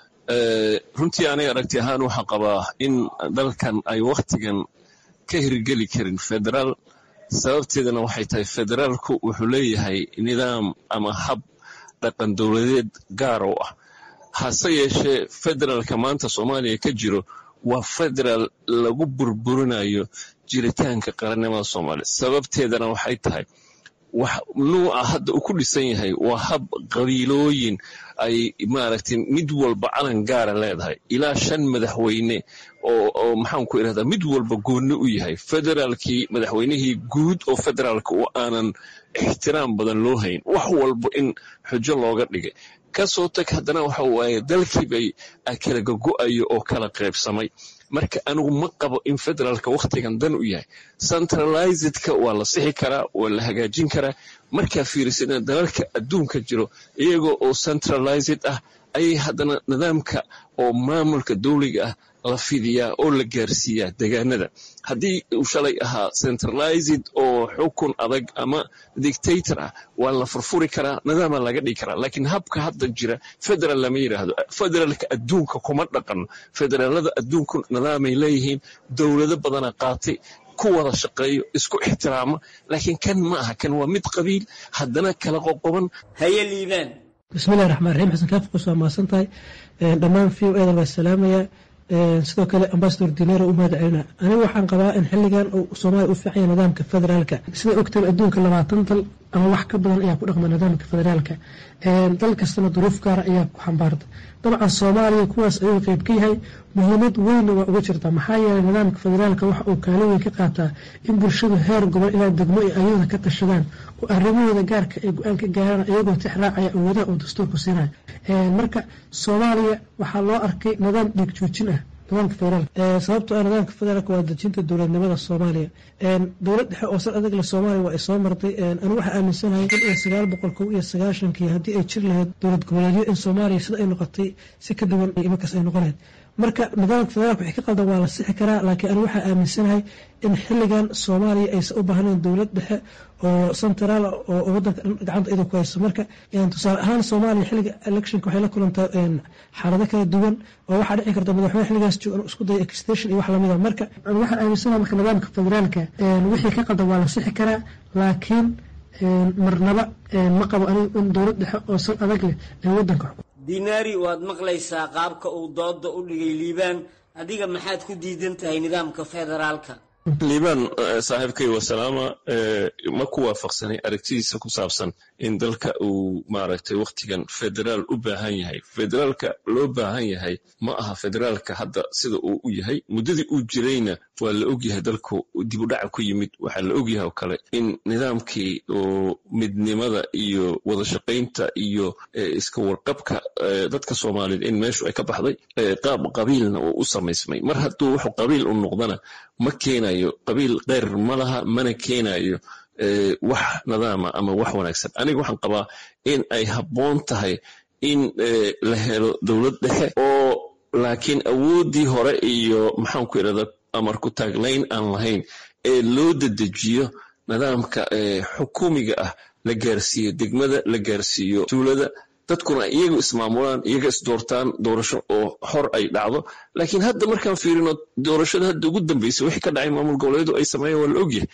S13: runtii aniga aragti ahaan waxaa qabaa in dalkan ay wakhtigan ka hirgeli karin federaal sababteedana waxay tahay federaalku wuxuu leeyahay nidaam ama hab dhaqan dowladeed gaar oo ah hase yeeshee federaalka maanta soomaaliya ka jiro waa federaal lagu burburinayo jiritaanka qarannimada soomaaliya sababteedana waxay tahay wax nuuca hadda uu ku dhisan yahay waa hab qabiilooyin ay maaragtay mid walba calan gaara leedahay ilaa shan madaxweyne oo oo maxaan ku irahdaa mid walba goonni u yahay federaalkii madaxweynihii guud oo federaalka oo aanan ixtiraam badan loo hayn wax walba in xujo looga dhigay kasoo tag haddana waxa waaye dalkii bay kala gogo'ayo oo kala qaybsamay marka anigu ma qabo in federaalka wakhtigan dan u yahay centralizedka waa la sixi karaa waa la hagaajin karaa markaa fiirisana dalalka adduunka jiro iyagoo oo centralized ah ayay haddana nidaamka oo maamulka dowliga ah la fidiyaa oo la gaarsiiyaa degaanada haddii uu shalay ahaa centralized oo xukun adag ama dictator ah waa la furfuri karaa nidaama laga dhigi karaa laakiin habka hadda jira federal lama yidhaahdo federaalka adduunka kuma dhaqano federaalada adduunku nidaamay leeyihiin dowlado badana qaatay ku wada shaqeeyo isku ixtiraama laakiin kan ma aha kan waa mid qabiil haddana kala qoqoban
S12: haye liibaan
S14: bismillahi raxmaan raxiim xasan kaafqos waa mahadsan tahay dhammaan v o edan waa salaamaya sidoo kale ambasador dinero u mahad celina anigu waxaan qabaa in xiligan uu soomaaliya u fiicanya nidaamka federaalka sida ogtaba adduunka labaatan dal ama wax ka badan ayaa ku dhaqma nidaamka federaalka dal kastana duruuf gaara ayaa ku xambaarta dabcan soomaaliya kuwaas ayuu qeyb ka yahay muhiimad weynna waa uga jirta maxaa yeelay nidaamka federaalka waxa uu kaalin weyn ka qaataa in bulshadu heer gobol ilaa degmo ay ayada ka tashadaan oo arrimahooda gaarka ay go-aan ka gaaraan iyagoo tix raacaya awoodaha uu dastuurku siinaya marka soomaaliya waxaa loo arkay nidaam dhiig joojin ah nidaamka federaalka sababtoo ah nidaamka federaalka waa dejinta dowladnimada soomaaliya dowlad dhexe oo sal adag le soomaaliya waa ay soo martay anigu waxaa aaminsanahay kun iyo sagaal boqol kow iyo sagaashankii haddii ay jir lahayd dowlad goboleedyo in soomaaliya sida ay noqotay si ka duwan imankaas ay noqonayd marka nidaamka federaalka wixii ka qaldan waa la sixi karaa laakiin anigu waxaa aaminsanahay in xilligan soomaaliya aysan u baahnayn dowlad dhexe oo centraal oo wadanka gacanta iyada ku hayso marka tusaale ahaan soomaaliya xilliga electionka waxay la kulantaa xaalado kala duwan oo waxaa dhici karta madaxweyne xilligaas jooga inuu isku dayo extension iyo wax lamida marka waxaan aaminsanahay marka nidaamka federaalka wixii ka qaldan waa la sixi karaa laakiin marnaba ma qabo anigu in dowlad dhexe oo sal adag leh ay wadanka
S12: dinaari waad maqlaysaa qaabka uu dooda u dhigay liibaan adiga maxaad ku diidan tahay nidaamka federaalka
S13: liibaan saaxiibkay wasalaama ma ku waafaqsanay aragtidiisa ku saabsan in dalka uu maaragtay wakhtigan federaal u baahan yahay federaalka loo baahan yahay ma aha federaalka hadda sida uu u yahay muddadii uu jirayna waa la ogyahay dalku dibudhaca ku yimid waxaa la ogyahay oo kale in nidaamkii oo midnimada iyo wadashaqaynta iyo iska warqabka dadka soomaaliyeed in meeshu ay ka baxday qaab qabiilna uu u samaysmay mar hadduu wuxuu qabiil u noqdana ma keenayo qabiil keyr ma laha mana keenayo wax nidaama ama wax wanaagsan aniga waxaan qabaa in ay habboon tahay in la helo dowlad dhexe oo laakiin awooddii hore iyo maxaan ku idhahda amar ku taaglayn aan lahayn ee loo dedejiyo nidaamka xukuumiga ah la gaarsiiyo degmada la gaarsiiyo tuulada dadkuna iyaga ismaamulaan iyaga isdoortaan doorasho oo xor ay dhacdo laakiin hadda markaan fiirino doorashada hadda ugu dambeysay wixii ka dhacay maamul goboleedu ay sameeyeen waa la ogyahay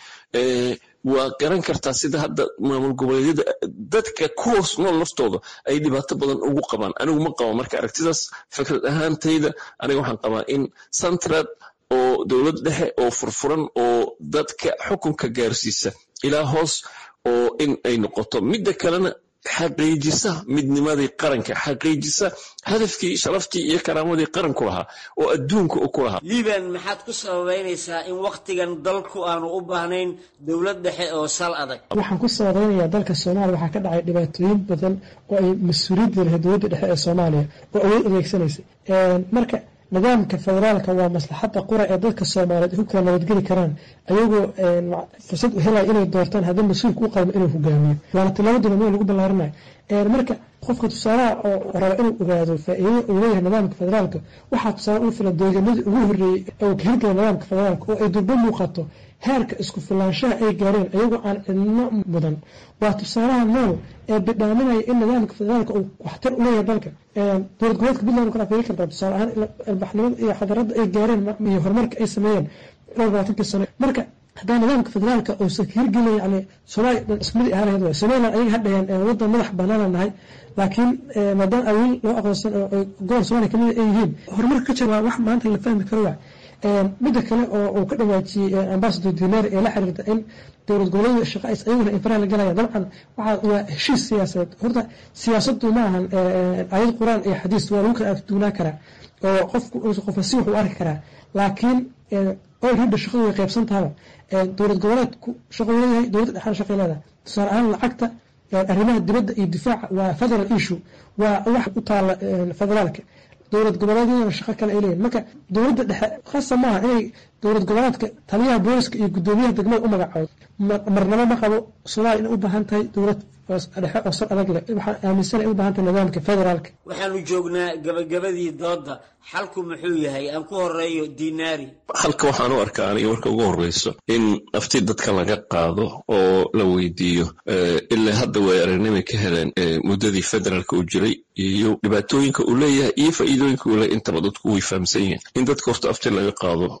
S13: waa garan kartaa sida hadda maamul goboleedyada dadka kuhoos nool laftooda ay dhibaato badan ugu qabaan anigu ma qabo marka aragtidaas fikrad ahaantayda aniga waxaan qabaa in centrad oo dowlad dhexe oo furfuran oo dadka xukunka gaarsiisa ilaa hoos oo in ay noqoto midda kalena xaqiijisa midnimadii qaranka xaqiijisa hadafkii sharaftii iyo karaamadii qaranku lahaa oo adduunka u ku lahaa
S12: liiban maxaad ku sababeynaysaa in wakhtigan dalku aanu u baahnayn dowlad dhexe oo sal adag
S14: waxaan ku sababeynayaa dalka soomaaliya waxaa ka dhacay dhibaatooyin badan oo ay mas-uuliyadda lahayd dowladda dhexe ee soomaaliya oo awood adeegsanaysa marka nidaamka federaalka waa maslaxadda qura ee dadka soomaaliyeed ku kala nabadgeli karaan ayagoo fursad u helaya inay doortaan haddii mas-uulka u qalmo inuu hogaamiyo waana tilaabaduna meel lagu ballaarinayo marka qofka tusaalaha oo raba inuu ogaado faa-iidada uu leeyahay nidaamka federaalka waxaa tusaale ugu filan deegaanadii ugu horreeyey oo ka hirgala nidaamka federaalka oo ay durbo muuqato heerka isku filaanshaha ay gaareen ayagoo aan cidno mudan waa tusaalaha nool ee bidhaaminaya in nidaamka federaalka uu waxtar u leeyahay dalka dowlad goboleedka puntland kala fiiri kartaa tusaale ahaan albaxnimada iyo xadaradda ay gaareen iyo horumarka ay sameeyeen dhowr labaatankii sano marka haddaa nidaamka federaalka uusan ka hirgelin yani soomaaliya dhan ismadi ahaan lahayd waay somaliland ayaga hadhayaan waddan madax banaana nahay laakiin maadaama awiil loo aqoonsan oo gobol soomaaliya kamid ay yihiin horumarka ka jira waa wax maanta la fahmi karo waay midda kale oo uu ka dhawaajiyey ambasador dinar ee la xiriirta in dowlad goboleedu shaqays ayaguna infaraha la galaya dabcan waxaa waa heshiis siyaasadeed horta siyaasadu ma ahan ayad qur-aan iyo xadiis waa lagu kala afduunaa karaa oo qofku qofka si wuxuu arki karaa laakiin olrida shaqadu way qaybsan tahaba dowlad goboleedku shaqo leeyahay dowladda dhexaana shaqay leedahay tusaale ahaan lacagta arrimaha dibadda iyo difaaca waa federal issue waa wax u taala federaalka dowlad goboleedyadana shaqo kale ay leeyihin marka dowladda dhexe khasa maaha inay dowlad goboleedka taliyaha booliska iyo guddoomiyaha degmada u magacoodo marnabo ma qabo soomaaliya inay u baahan tahay dowlad dhexe oo sal adag leh waxaan aaminsanay u baahan tahay nidaamka federaalka
S12: waxaanu joognaa gabagabadii doodda xalku muxuu yahay aan ku horeeyo dinaari
S13: halka waxaan u arkaa aniga marka ugu horreyso in nafti dadka laga qaado oo la weydiiyo ilaa hadda way aragnimay ka heleen muddadii federaalka uu jiray iyo dhibaatooyinka uu leeyahay iyo faa'iidooyinka uu leeyahay intaba dadku way fahamsan yihiin in dadka horta afti laga qaado xalka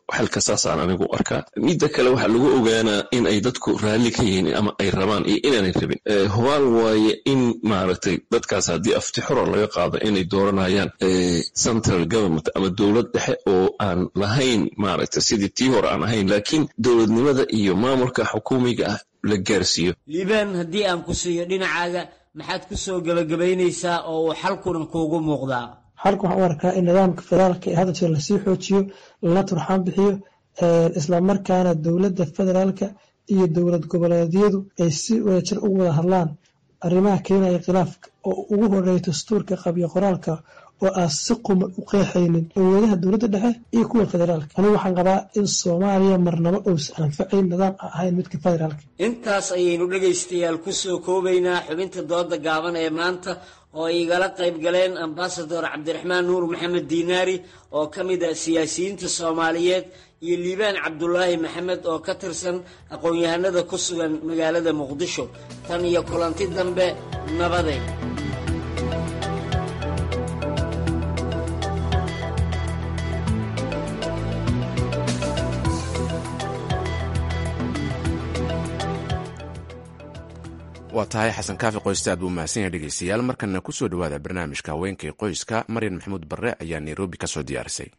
S13: saasaan anigu arkaa midda kale waxaa lagu ogaanaa in ay dadku raalli ka yihiin ama ay rabaan iyo inaanay rabin hubaal waaye in maaragtay dadkaas haddii afti xora laga qaado inay dooranayaan central government ama dowlad dhexe oo aan lahayn maaragtay sidii tii hore aan ahayn laakiin dowladnimada iyo maamulka xukuumiga ah la gaarsiiyo
S12: liibaan haddii aan ku siiyo dhinacaaga maxaad ku soo gebagabaynaysaa oo uu xalkunan kuugu muuqdaa
S14: xalka waxaan u arkaa in nidaamka federaalka ee hadda jira lasii xoojiyo lana turxaan bixiyo islamarkaana dowladda federaalka iyo dowlad goboleedyadu ay si wadajir ugu wada hadlaan arrimaha keenaya khilaafka oo ugu horeeya dastuurka qabyo qoraalka oo aan si quman u qeexaynin awoodaha dowladda dhexe iyo kuwa federaalka anigu waxaan qabaa in soomaaliya marnabo uusan anfacayn nidaam aan ahayn midka federaalka
S12: intaas ayaynu dhegaystayaal ku soo koobaynaa xubinta dooda gaaban ee maanta oo ay igala qayb galeen ambasador cabdiraxmaan nuur maxamed diinaari oo ka mid ah siyaasiyiinta soomaaliyeed iyo liibaan cabdulaahi maxamed oo ka tirsan aqoon-yahanada ku sugan magaalada muqdisho tan iyo kulanti dambe nabaday
S1: waa tahay xasan kaafi qoyste aad buu mahadsan yahay dhegeystayaal markana ku soo dhowaada barnaamijka haweenkay qoyska maryan maxamuud barre ayaa nairobi ka soo diyaarisay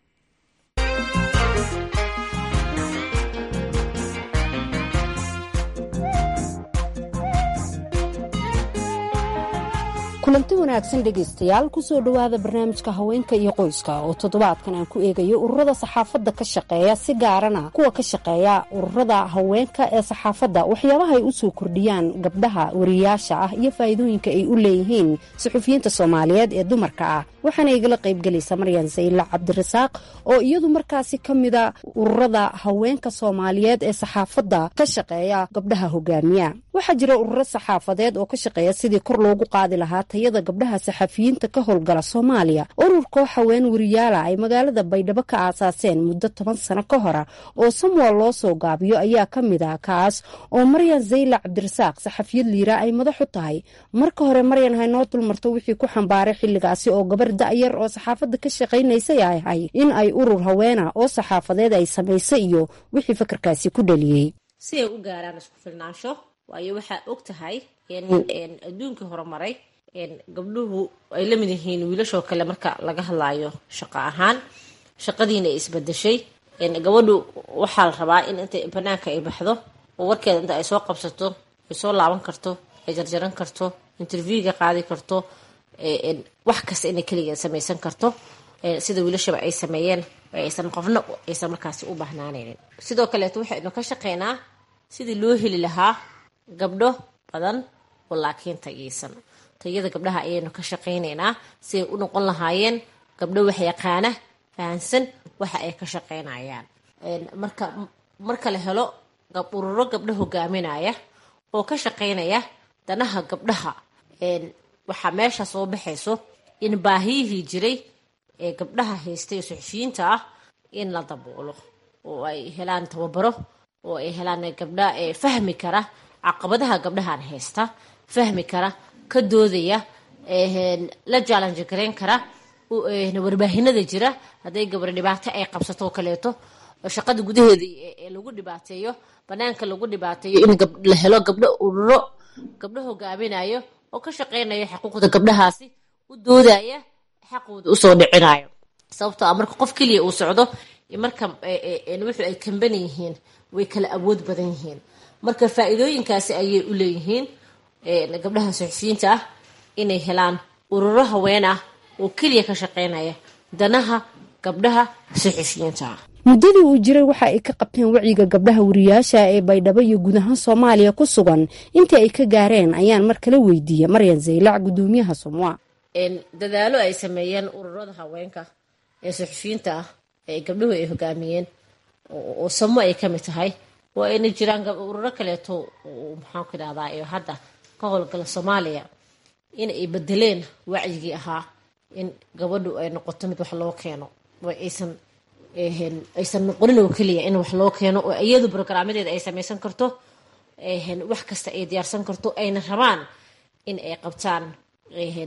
S7: kulanti wanaagsan dhegaystayaal kusoo dhowaada barnaamijka haweenka iyo qoyska oo toddobaadkan aan ku eegayo ururada saxaafadda ka shaqeeya si gaarana kuwa ka shaqeeya ururada haweenka ee saxaafadda waxyaabaha ay usoo kordhiyaan gabdhaha wariyaasha ah iyo faa'iidooyinka ay u leeyihiin suxufiyiinta soomaaliyeed ee dumarka ah waxaana igala qaybgelaysa maryan sayla cabdirasaaq oo iyadu markaasi ka mida ururada haweenka soomaaliyeed ee saxaafadda ka shaqeeya gabdhaha hogaamiya waxaa jira ururo saxaafadeed oo ka shaqeeya sidii kor loogu qaadi lahaa tayada gabdhaha saxafiyiinta ka howlgala soomaaliya ururkoo haween wariyaala ay magaalada baydhabo ka aasaaseen muddo toban sano ka hora oo samwal loo soo gaabiyo ayaa ka mid ah kaas oo maryan zayla cabdirasaaq saxafiyad liira ay madaxu tahay marka hore maryan haynoo dulmarto wixii ku xambaaray xilligaasi oo gabar da'yar oo saxaafadda ka shaqaynaysay ay ahay in ay urur haweena oo saxaafadeed ay samaysay iyo wixii fakarkaasi ku dhaliyey
S3: si ay u gaaraan isku filnaansho waayo waxaa og tahay in adduunkii horumaray gabdhuhu ay la mid yihiin wiilashoo kale marka laga hadlaayo shaqo ahaan shaqadiina ay isbadeshay gabadhu waxaa la rabaa in inta banaanka ay baxdo oo warkeeda inta ay soo qabsato ay soo laaban karto ay jarjaran karto interviewga qaadi karto wax kasta inay keligeed samaysan karto sida wiilashaba ay sameeyeen aysan qofna aysan markaasi u bahnaanaynin sidoo kaleeto waxaynu ka shaqeynaa sidii loo heli lahaa gabdho badan oo laakiin tageysan tayada gabdhaha ayaynu ka shaqaynaynaa si ay u noqon lahaayeen gabdho wax yaqaana fahansan waxa ay ka shaqaynayaan marka marka la helo ururo gabdho hogaaminaya oo ka shaqaynaya danaha gabdhaha waxaa meesha soo baxayso in baahiyihii jiray ee gabdhaha haystay ee suxufiyiinta ah in la daboolo oo ay helaan tababaro oo ay helaan gabdha fahmi kara caqabadaha gabdhahan haysta fahmi kara ka doodaya la jaalanji garayn kara warbaahinada jira hadday gabar dhibaato ay qabsato oo kaleeto shaqada gudaheeda ee lagu dhibaateeyo banaanka lagu dhibaateeyo in la helo gabdho ururo gabdho hogaaminayo oo ka shaqeynayo xuquuqda gabdhahaasi u doodaya xaqooda usoo dhicinayo sababtoo ah marka qof keliya uu socdo marka wuxuu ay kamban yihiin way kala awood badan yihiin marka faa-iidooyinkaasi ayay u leeyihiin gabdhaha suxufiyiinta ah inay helaan ururo haween ah oo keliya ka shaqeynaya danaha gabdhaha suxufiyiinta ah
S7: muddadii uu jiray waxa ay ka qabteen wacyiga gabdhaha wariyaasha ee baydhabo iyo guud ahaan soomaaliya ku sugan intii ay ka gaareen ayaan mar kala weydiiyey maryan zaylac gudoomiyaha somwa
S3: dadaalo ay sameeyeen ururada haweenka ee suxufiyiinta ah ee gabdhuhu ay hogaamiyeen oo samo ay kamid tahay waa ayna jiraan ururo kaleeto maxaanku idhahdaa ee hadda ka howlgala soomaaliya in ay bedeleen wacyigii ahaa in gabadhu ay noqoto mid wax loo keeno aysan aysan noqonin oo keliya in wax loo keeno oo iyadu brograamadeeda ay samaysan karto wax kasta ay diyaarsan karto ayna rabaan in ay qabtaan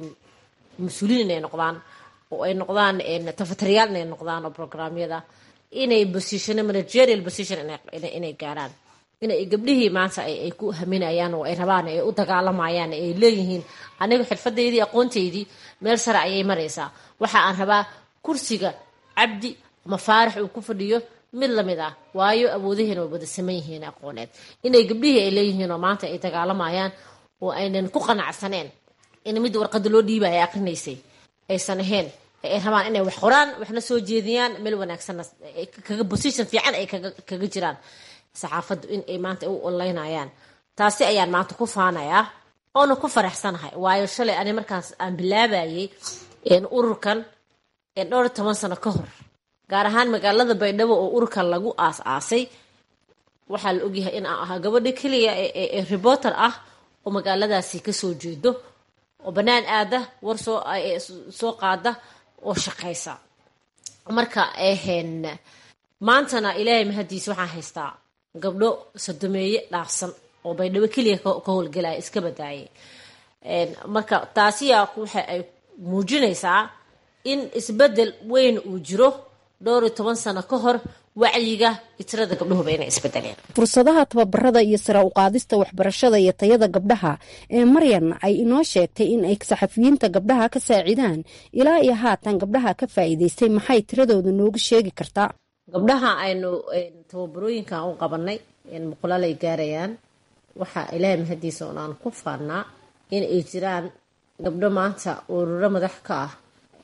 S3: mas-uuliin inay noqdaan oo ay noqdaan tafatariyaal inay noqdaan oo brograamyada inay position managerial position inay gaaraan inay gabdhihii maanta ay ku haminayaan oo ay rabaan ay u dagaalamayaan ay leeyihiin aniga xirfadeydii aqoonteydii meel sare ayay maraysaa waxa aan rabaa kursiga cabdi ama faarax uu ku fadhiyo mid lamid ah waayo awoodihiina way wada saman yihiin aqooneed inay gabdhihii ay leeyihiin oo maanta ay dagaalamayaan oo aynan ku qanacsaneen in mid warqada loo dhiiba ay aqrinaysay aysan ahayn ay rabaan inay wax qoraan waxna soo jeediyaan meel wanaagsanna kaga position fiican ay kaga jiraan saxaafaddu in ay maanta u onlaynayaan taasi ayaan maanta ku faanayaa oona ku faraxsanahay waayo shalay ani markaas aan bilaabayay ururkan dhowr toban sano ka hor gaar ahaan magaalada baydhabo oo ururkan lagu aas-aasay waxaa la ogyahay in aan ahaa gabadha keliya ee reporter ah oo magaaladaasi kasoo jeedo oo bannaan aada war soo soo qaada oo shaqaysa marka maantana ilaahay mahadiisa waxaan haystaa gabdho sodomeeye dhaafsan oo baydhabo keliya ka howlgalaya iska badaayay marka taasiyaa waxa ay muujinaysaa in isbedel weyn uu jiro dhowr iyo toban sano ka hor wacyiga itirada gabdhahuba inay isbedeleen
S15: fursadaha tababarada iyo sara uqaadista waxbarashada iyo tayada gabdhaha ee maryan ay inoo sheegtay in ay saxafiyiinta gabdhaha ka saacidaan ilaa iyo haatan gabdhaha ka faa'iidaystay maxay tiradooda noogu sheegi kartaa
S3: gabdhaha aynu tababarooyinkan u qabanay muqulaal ay gaarayaan waxaa ilaahay mahadiisa oon aan ku faannaa in ay jiraan gabdho maanta ururo madax ka ah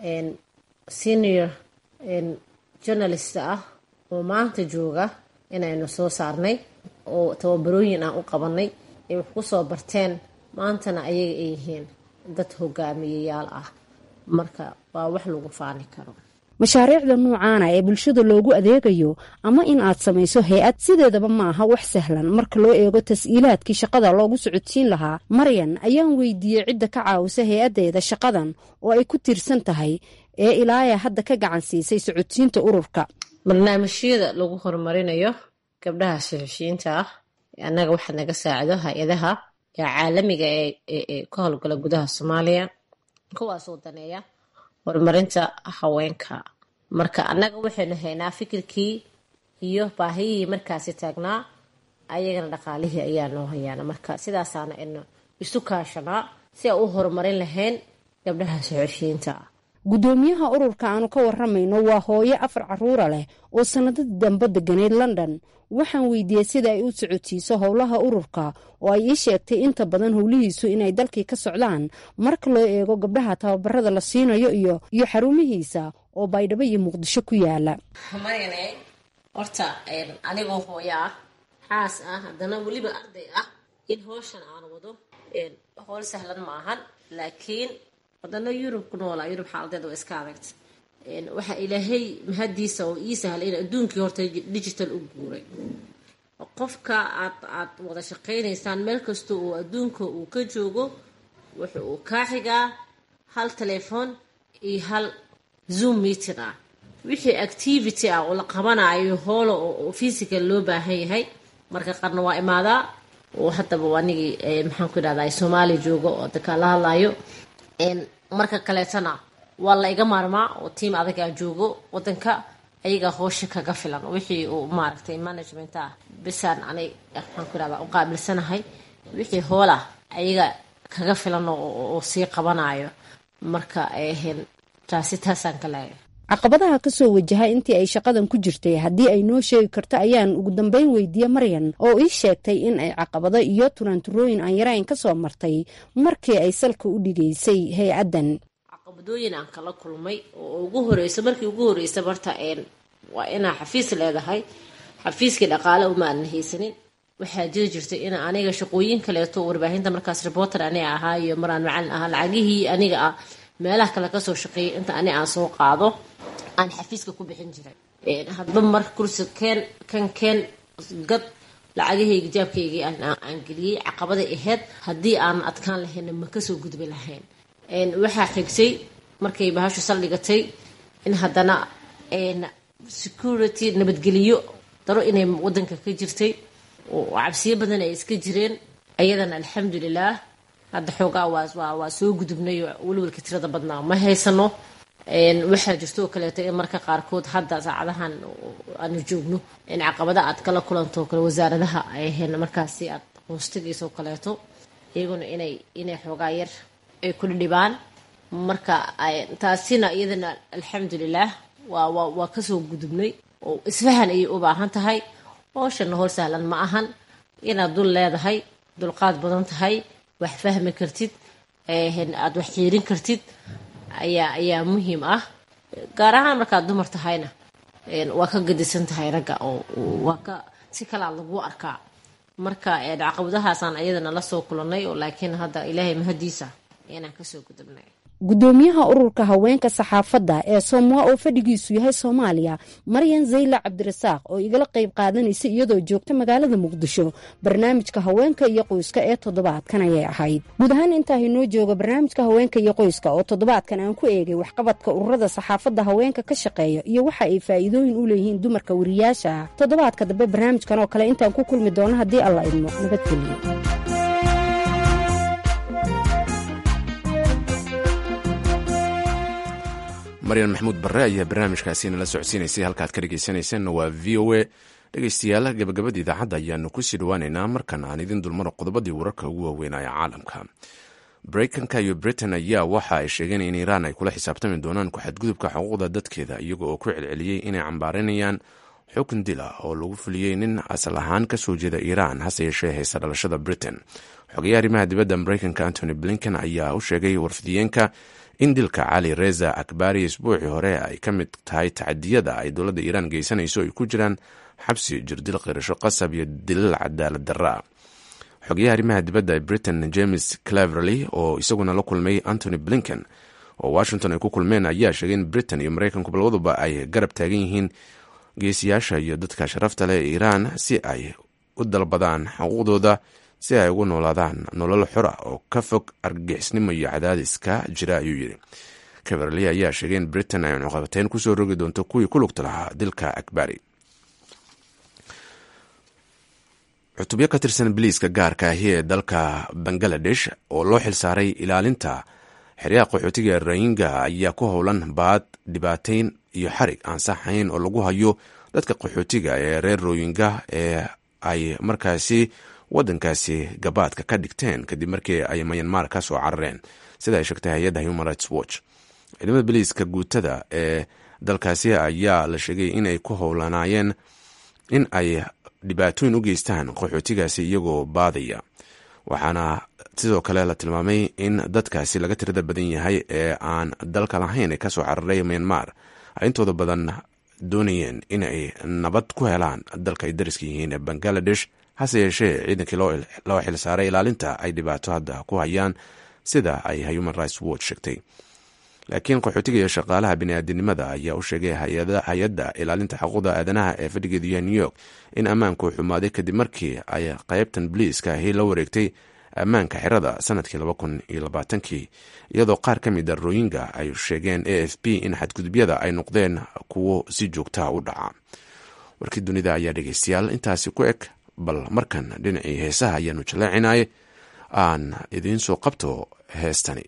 S3: senior journalist ah oo maanta jooga inaynu soo saarnay oo tababarooyin aan u qabanay ay wax ku soo barteen maantana ayaga ay yihiin dad hogaamiyayaal ah marka waa wax lagu faani karo
S15: mashaariicda noocaana ee bulshada loogu adeegayo ama in aad samayso hay-ad sideedaba ma aha wax sahlan marka loo eego tas-iilaadkii shaqada loogu socodsiin lahaa maryan ayaan weydiiyey cidda ka caawisa hay-addeeda shaqadan oo ay ku tiirsan tahay ee ilaaya hadda ka gacan siisay socodsiinta ururka
S3: barnaamijyada lagu horumarinayo gabdhaha saxufiyiinta ah annaga waxaa naga saacido hay-adaha ee caalamiga ee ka howlgala gudaha soomaaliya kuwaasoo daneeya horumarinta haweenka marka annaga waxaynu haynaa fikirkii iyo baahiyihii markaasi taagnaa ayagana dhaqaalihii ayaa noo hayaana marka sidaasaana aynu isu kaashanaa si aan u horumarin lahayn gabdhaha saxufiyiinta ah
S15: guddoomiyaha ururka aanu ka waramayno waa hooyo afar caruura leh oo sanadadii dambe deganeyd london waxaan weydiiyey sida ay u socodsiiso howlaha ururka oo ay ii sheegtay inta badan howlihiisu inay dalkii ka socdaan marka loo eego gabdhaha tababarada la siinayo iyo iyo xarumihiisa oo baydhabo iyo muqdisho ku yaala
S3: maryane horta anigoo hooyo ah xaas ah haddana weliba arday ah in howshan aan wado howl sahlan ma ahan laakiin wadano yurub ku noolaa yurub xaaladeed waa iska adagta waxaa ilaahay mahadiisa oo ii sahlay in adduunkii horta digital u guuray qofka aad aad wada shaqaynaysaan meel kasta oo adduunka uu ka joogo wuxa uu kaa xigaa hal telefoon iyo hal zoom meeting ah wixii activity ah oo la qabanayo hoola oo physical loo baahan yahay marka qarna waa imaadaa oo haddaba anigii maxaan ku idhahdaa soomaaliya joogo oo dadka la hadlayo marka kaleetana waa la iga maarmaa oo tiam adagaa joogo wadanka ayagaa hoosha kaga filan wixii uu maaragtay management ah bisaan anay maxaan ku idhahdaa u qaabilsanahay wixii hoola ayaga kaga filan oo sii qabanayo marka taasi taasaan ka leeyahay
S15: caqabadaha ka soo wajaha intii ay shaqadan ku jirtay haddii ay noo sheegi karto ayaan ugu dambeyn weydiiye maryan oo ii sheegtay in ay caqabado iyo turaanturooyin aan yarayn ka soo martay markii ay salka u dhigaysay hay-addan
S3: caqabadooyin aan kala kulmay oo ugu horeysa markii ugu horeysa marta waa inaa xafiis leedahay xafiiskii dhaqaale uma aanan haysanin waxaa jiri jirtay in aniga shaqooyin kaleeto warbaahinta markaas reporter aniga ahaa iyo maraan macalin ahaa lacagihii aniga ah meelaha kale kasoo shaqeeyay inta ani aan soo qaado aan xafiiska ku bixin jiray hadba mar kursi keen kan keen gad lacagahayga jaabkaygii aan geliyey caqabaday ahayd haddii aanan adkaan lahayna ma kasoo gudbi lahayn waxaa xigtay markay bahashu saldhigatay in haddana security nabadgeliyo daro inay wadanka ka jirtay oo cabsiyo badan ay iska jireen ayadana alxamdulilah hadda xoogaa waa soo gudubnay welwelka tirada badnaa ma haysano waxaa jirto oo kaleeto in marka qaarkood hadda saacadahan aanu joogno in caqabada aad kala kulanto kale wasaaradaha ay ahayn markaasi aad qoostagayso oo kaleeto iyaguna inay inay xoogaa yar ay kula dhibaan marka taasina iyadana alxamdulilaah waa waa waa kasoo gudubnay oo isfahan ayay u baahan tahay hooshana hor sahlan ma ahan inaad dul leedahay dulqaad badan tahay wax fahmi kartid aada wax xiirin kartid ayaa ayaa muhiim ah gaar ahaan markaad dumar tahayna waa ka gadisan tahay ragga oo waa ka si kalaa lagu arkaa marka caqabadahaasaan ayadana la soo kulannay oo laakiin hadda ilaahay mahadiisa inaan kasoo gudubnay
S15: gudoomiyaha ururka haweenka saxaafadda ee soomwa oo fadhigiisu yahay soomaaliya maryan zayla cabdirasaaq oo igala qayb qaadanaysa iyadoo joogta magaalada muqdisho barnaamijka haweenka iyo qoyska ee toddobaadkan ayay ahayd guud ahaan intaa inoo jooga barnaamijka haweenka iyo qoyska oo toddobaadkan aan ku eegay waxqabadka ururada saxaafadda haweenka ka shaqeeya iyo waxa ay faa'iidooyin u leeyihiin dumarka wariyaasha ah toddobaadka dambe barnaamijkan oo kale intaan ku kulmi doono haddii alla idmo nabadgeliyo
S1: maryan maxamuud barre ayaa barnaamijkaasi nala socodsiinaysay halkaad ka dhegeysanaysanna waa v o a dhegeystayaal gabagabada idaacadda ayaanu kusii dhawaaneynaa markan aan idin dulmaro qodobadii wararka ugu waaweynaya caalamka mareykanka iyo britain ayaa waxa ay sheegeen in iiraan ay kula xisaabtami doonaan ku-xadgudubka xuquuqda dadkeeda iyaga oo ku celceliyey inay cambaaranayaan xukun dila oo lagu fuliyey nin asal ahaan kasoo jeeda iiraan hase yeeshee haysta dhalashada britain xogeya arrimaha dibadda mareykanka antony blinken ayaa u sheegay warfidiyeenka in dilka cali reza akbari isbuucii hore ay ka mid tahay tacadiyada ay dowladda iiraan geysanayso ay ku jiraan xabsi jirdil qirasho qasab iyo dilal cadaalad darra xogeyaha arrimaha dibadda ee britain james cleverley oo isaguna la kulmay antony blinken oo washington ay ku kulmeen ayaa sheegay in britain iyo mareykanku labaduba ay garab taagan yihiin geesiyaasha iyo dadka sharafta leh ee iiraan si ay u dalbadaan xuquuqdooda si ay ugu noolaadaan nolol xora oo ka fog argagixisnimo iyo cadaadiska jira ayuu yidhi kaverley ayaa sheegay in britain ay cunuqabateyn kusoo rogi doonto kuwii ku lugta lahaa dilka akbari cutubyo ka tirsan biliiska gaarka ahi ee dalka bangaladesh oo loo xilsaaray ilaalinta xeryaha qaxootiga rayinga ayaa ku howlan baad dhibaateyn iyo xarig aan saxayn oo lagu hayo dadka qaxootiga ee reer rooyinga ee ay markaasi wadankaasi gabaadka ka dhigteen kadib markii ay mayanmar ka soo carareen sida ay sheegtay hay-adda human rights watch ciidamada biliiska guutada ee dalkaasi ayaa la sheegay inay ku howlanaayeen in ay dhibaatooyin u geystaan qaxootigaasi iyagoo baadaya waxaana sidoo kale la tilmaamay in dadkaasi laga tirada badan yahay ee aan dalka lahayn ee kasoo cararay myanmar ay intooda badan doonayeen in ay nabad ku helaan dalka ay dariska yihiin ee bangaladesh hase yeeshee ciidankii loo xilsaaray ilaalinta ay dhibaato hadda ku hayaan sida ay human rights watch sheegtay laakiin qaxootiga iyo shaqaalaha biniaadinimada ayaa u sheegay hay-adda ilaalinta xuquuqda aadanaha ee fadhigeedu yahay new york in ammaanku xumaaday kadib markii ay qaybtan biliiska ahi la wareegtay ammaanka xerada sanadkii laba kun iyo labaatankii iyadoo qaar ka mid a rooyinga ay sheegeen a f b in xadgudubyada ay noqdeen kuwo si joogtaha u dhaca warkii dunida ayaa dhegeystayaal intaasi ku eg bal markan dhinacii heesaha ayaanu jaleecinay aan idiin soo qabto heestani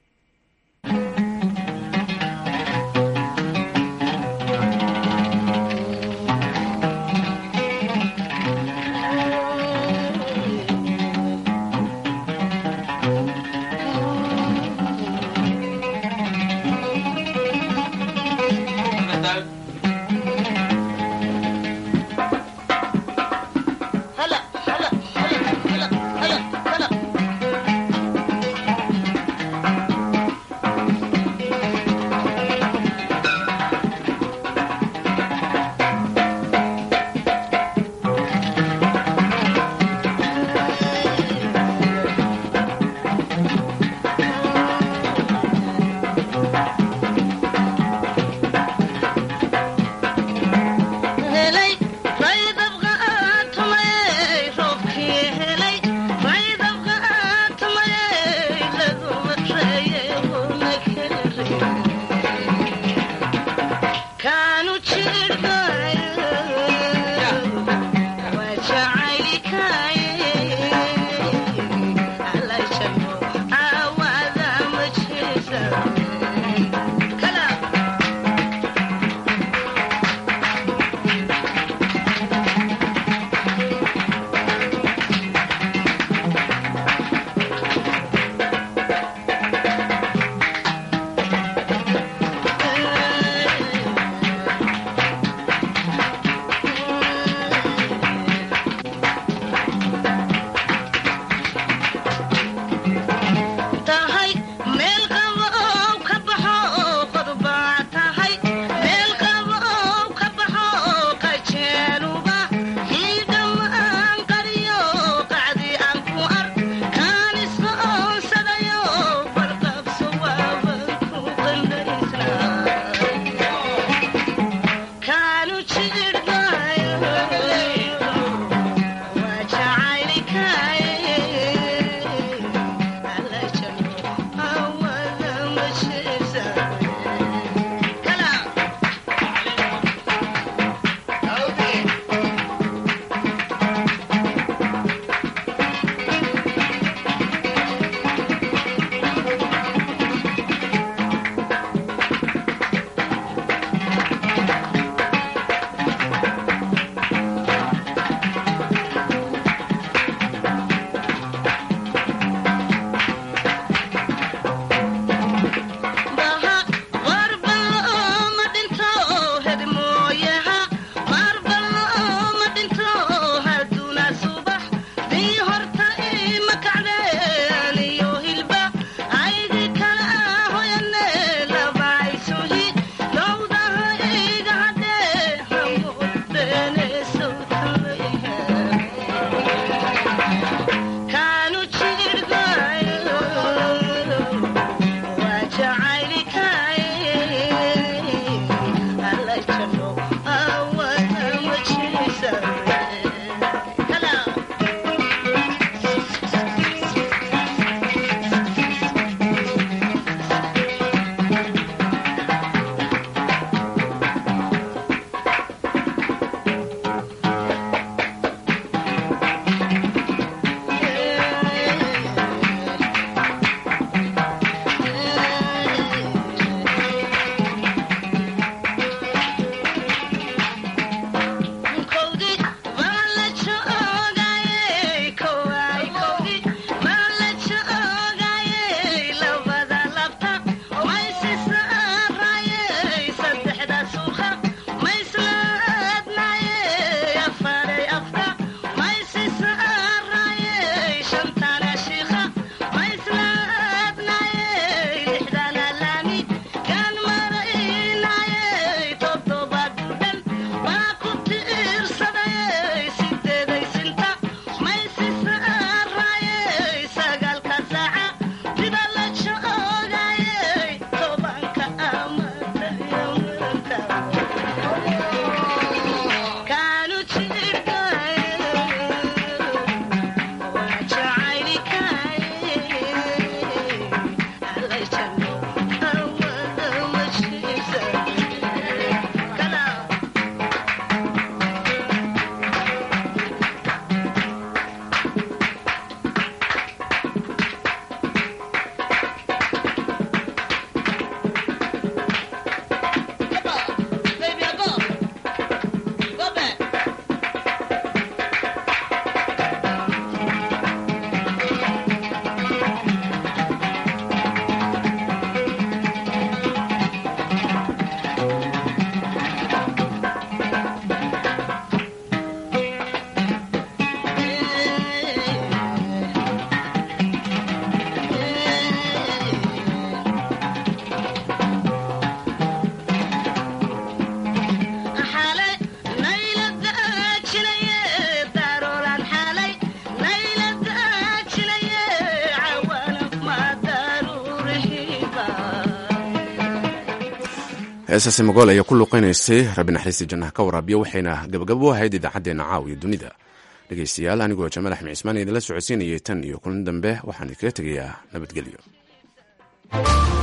S1: heesaasi magool ayaa ku luuqeynaysay rabbi naxariista jannaha ka waraabiya waxayna gabagabo u ahayd idaacaddeenna caawiya dunida dhegaystayaal anigoo jamaal axmed cismaan idinla socodsiinayay tan iyo kulan dambe waxaan idinkaga tegayaa nabadgelyo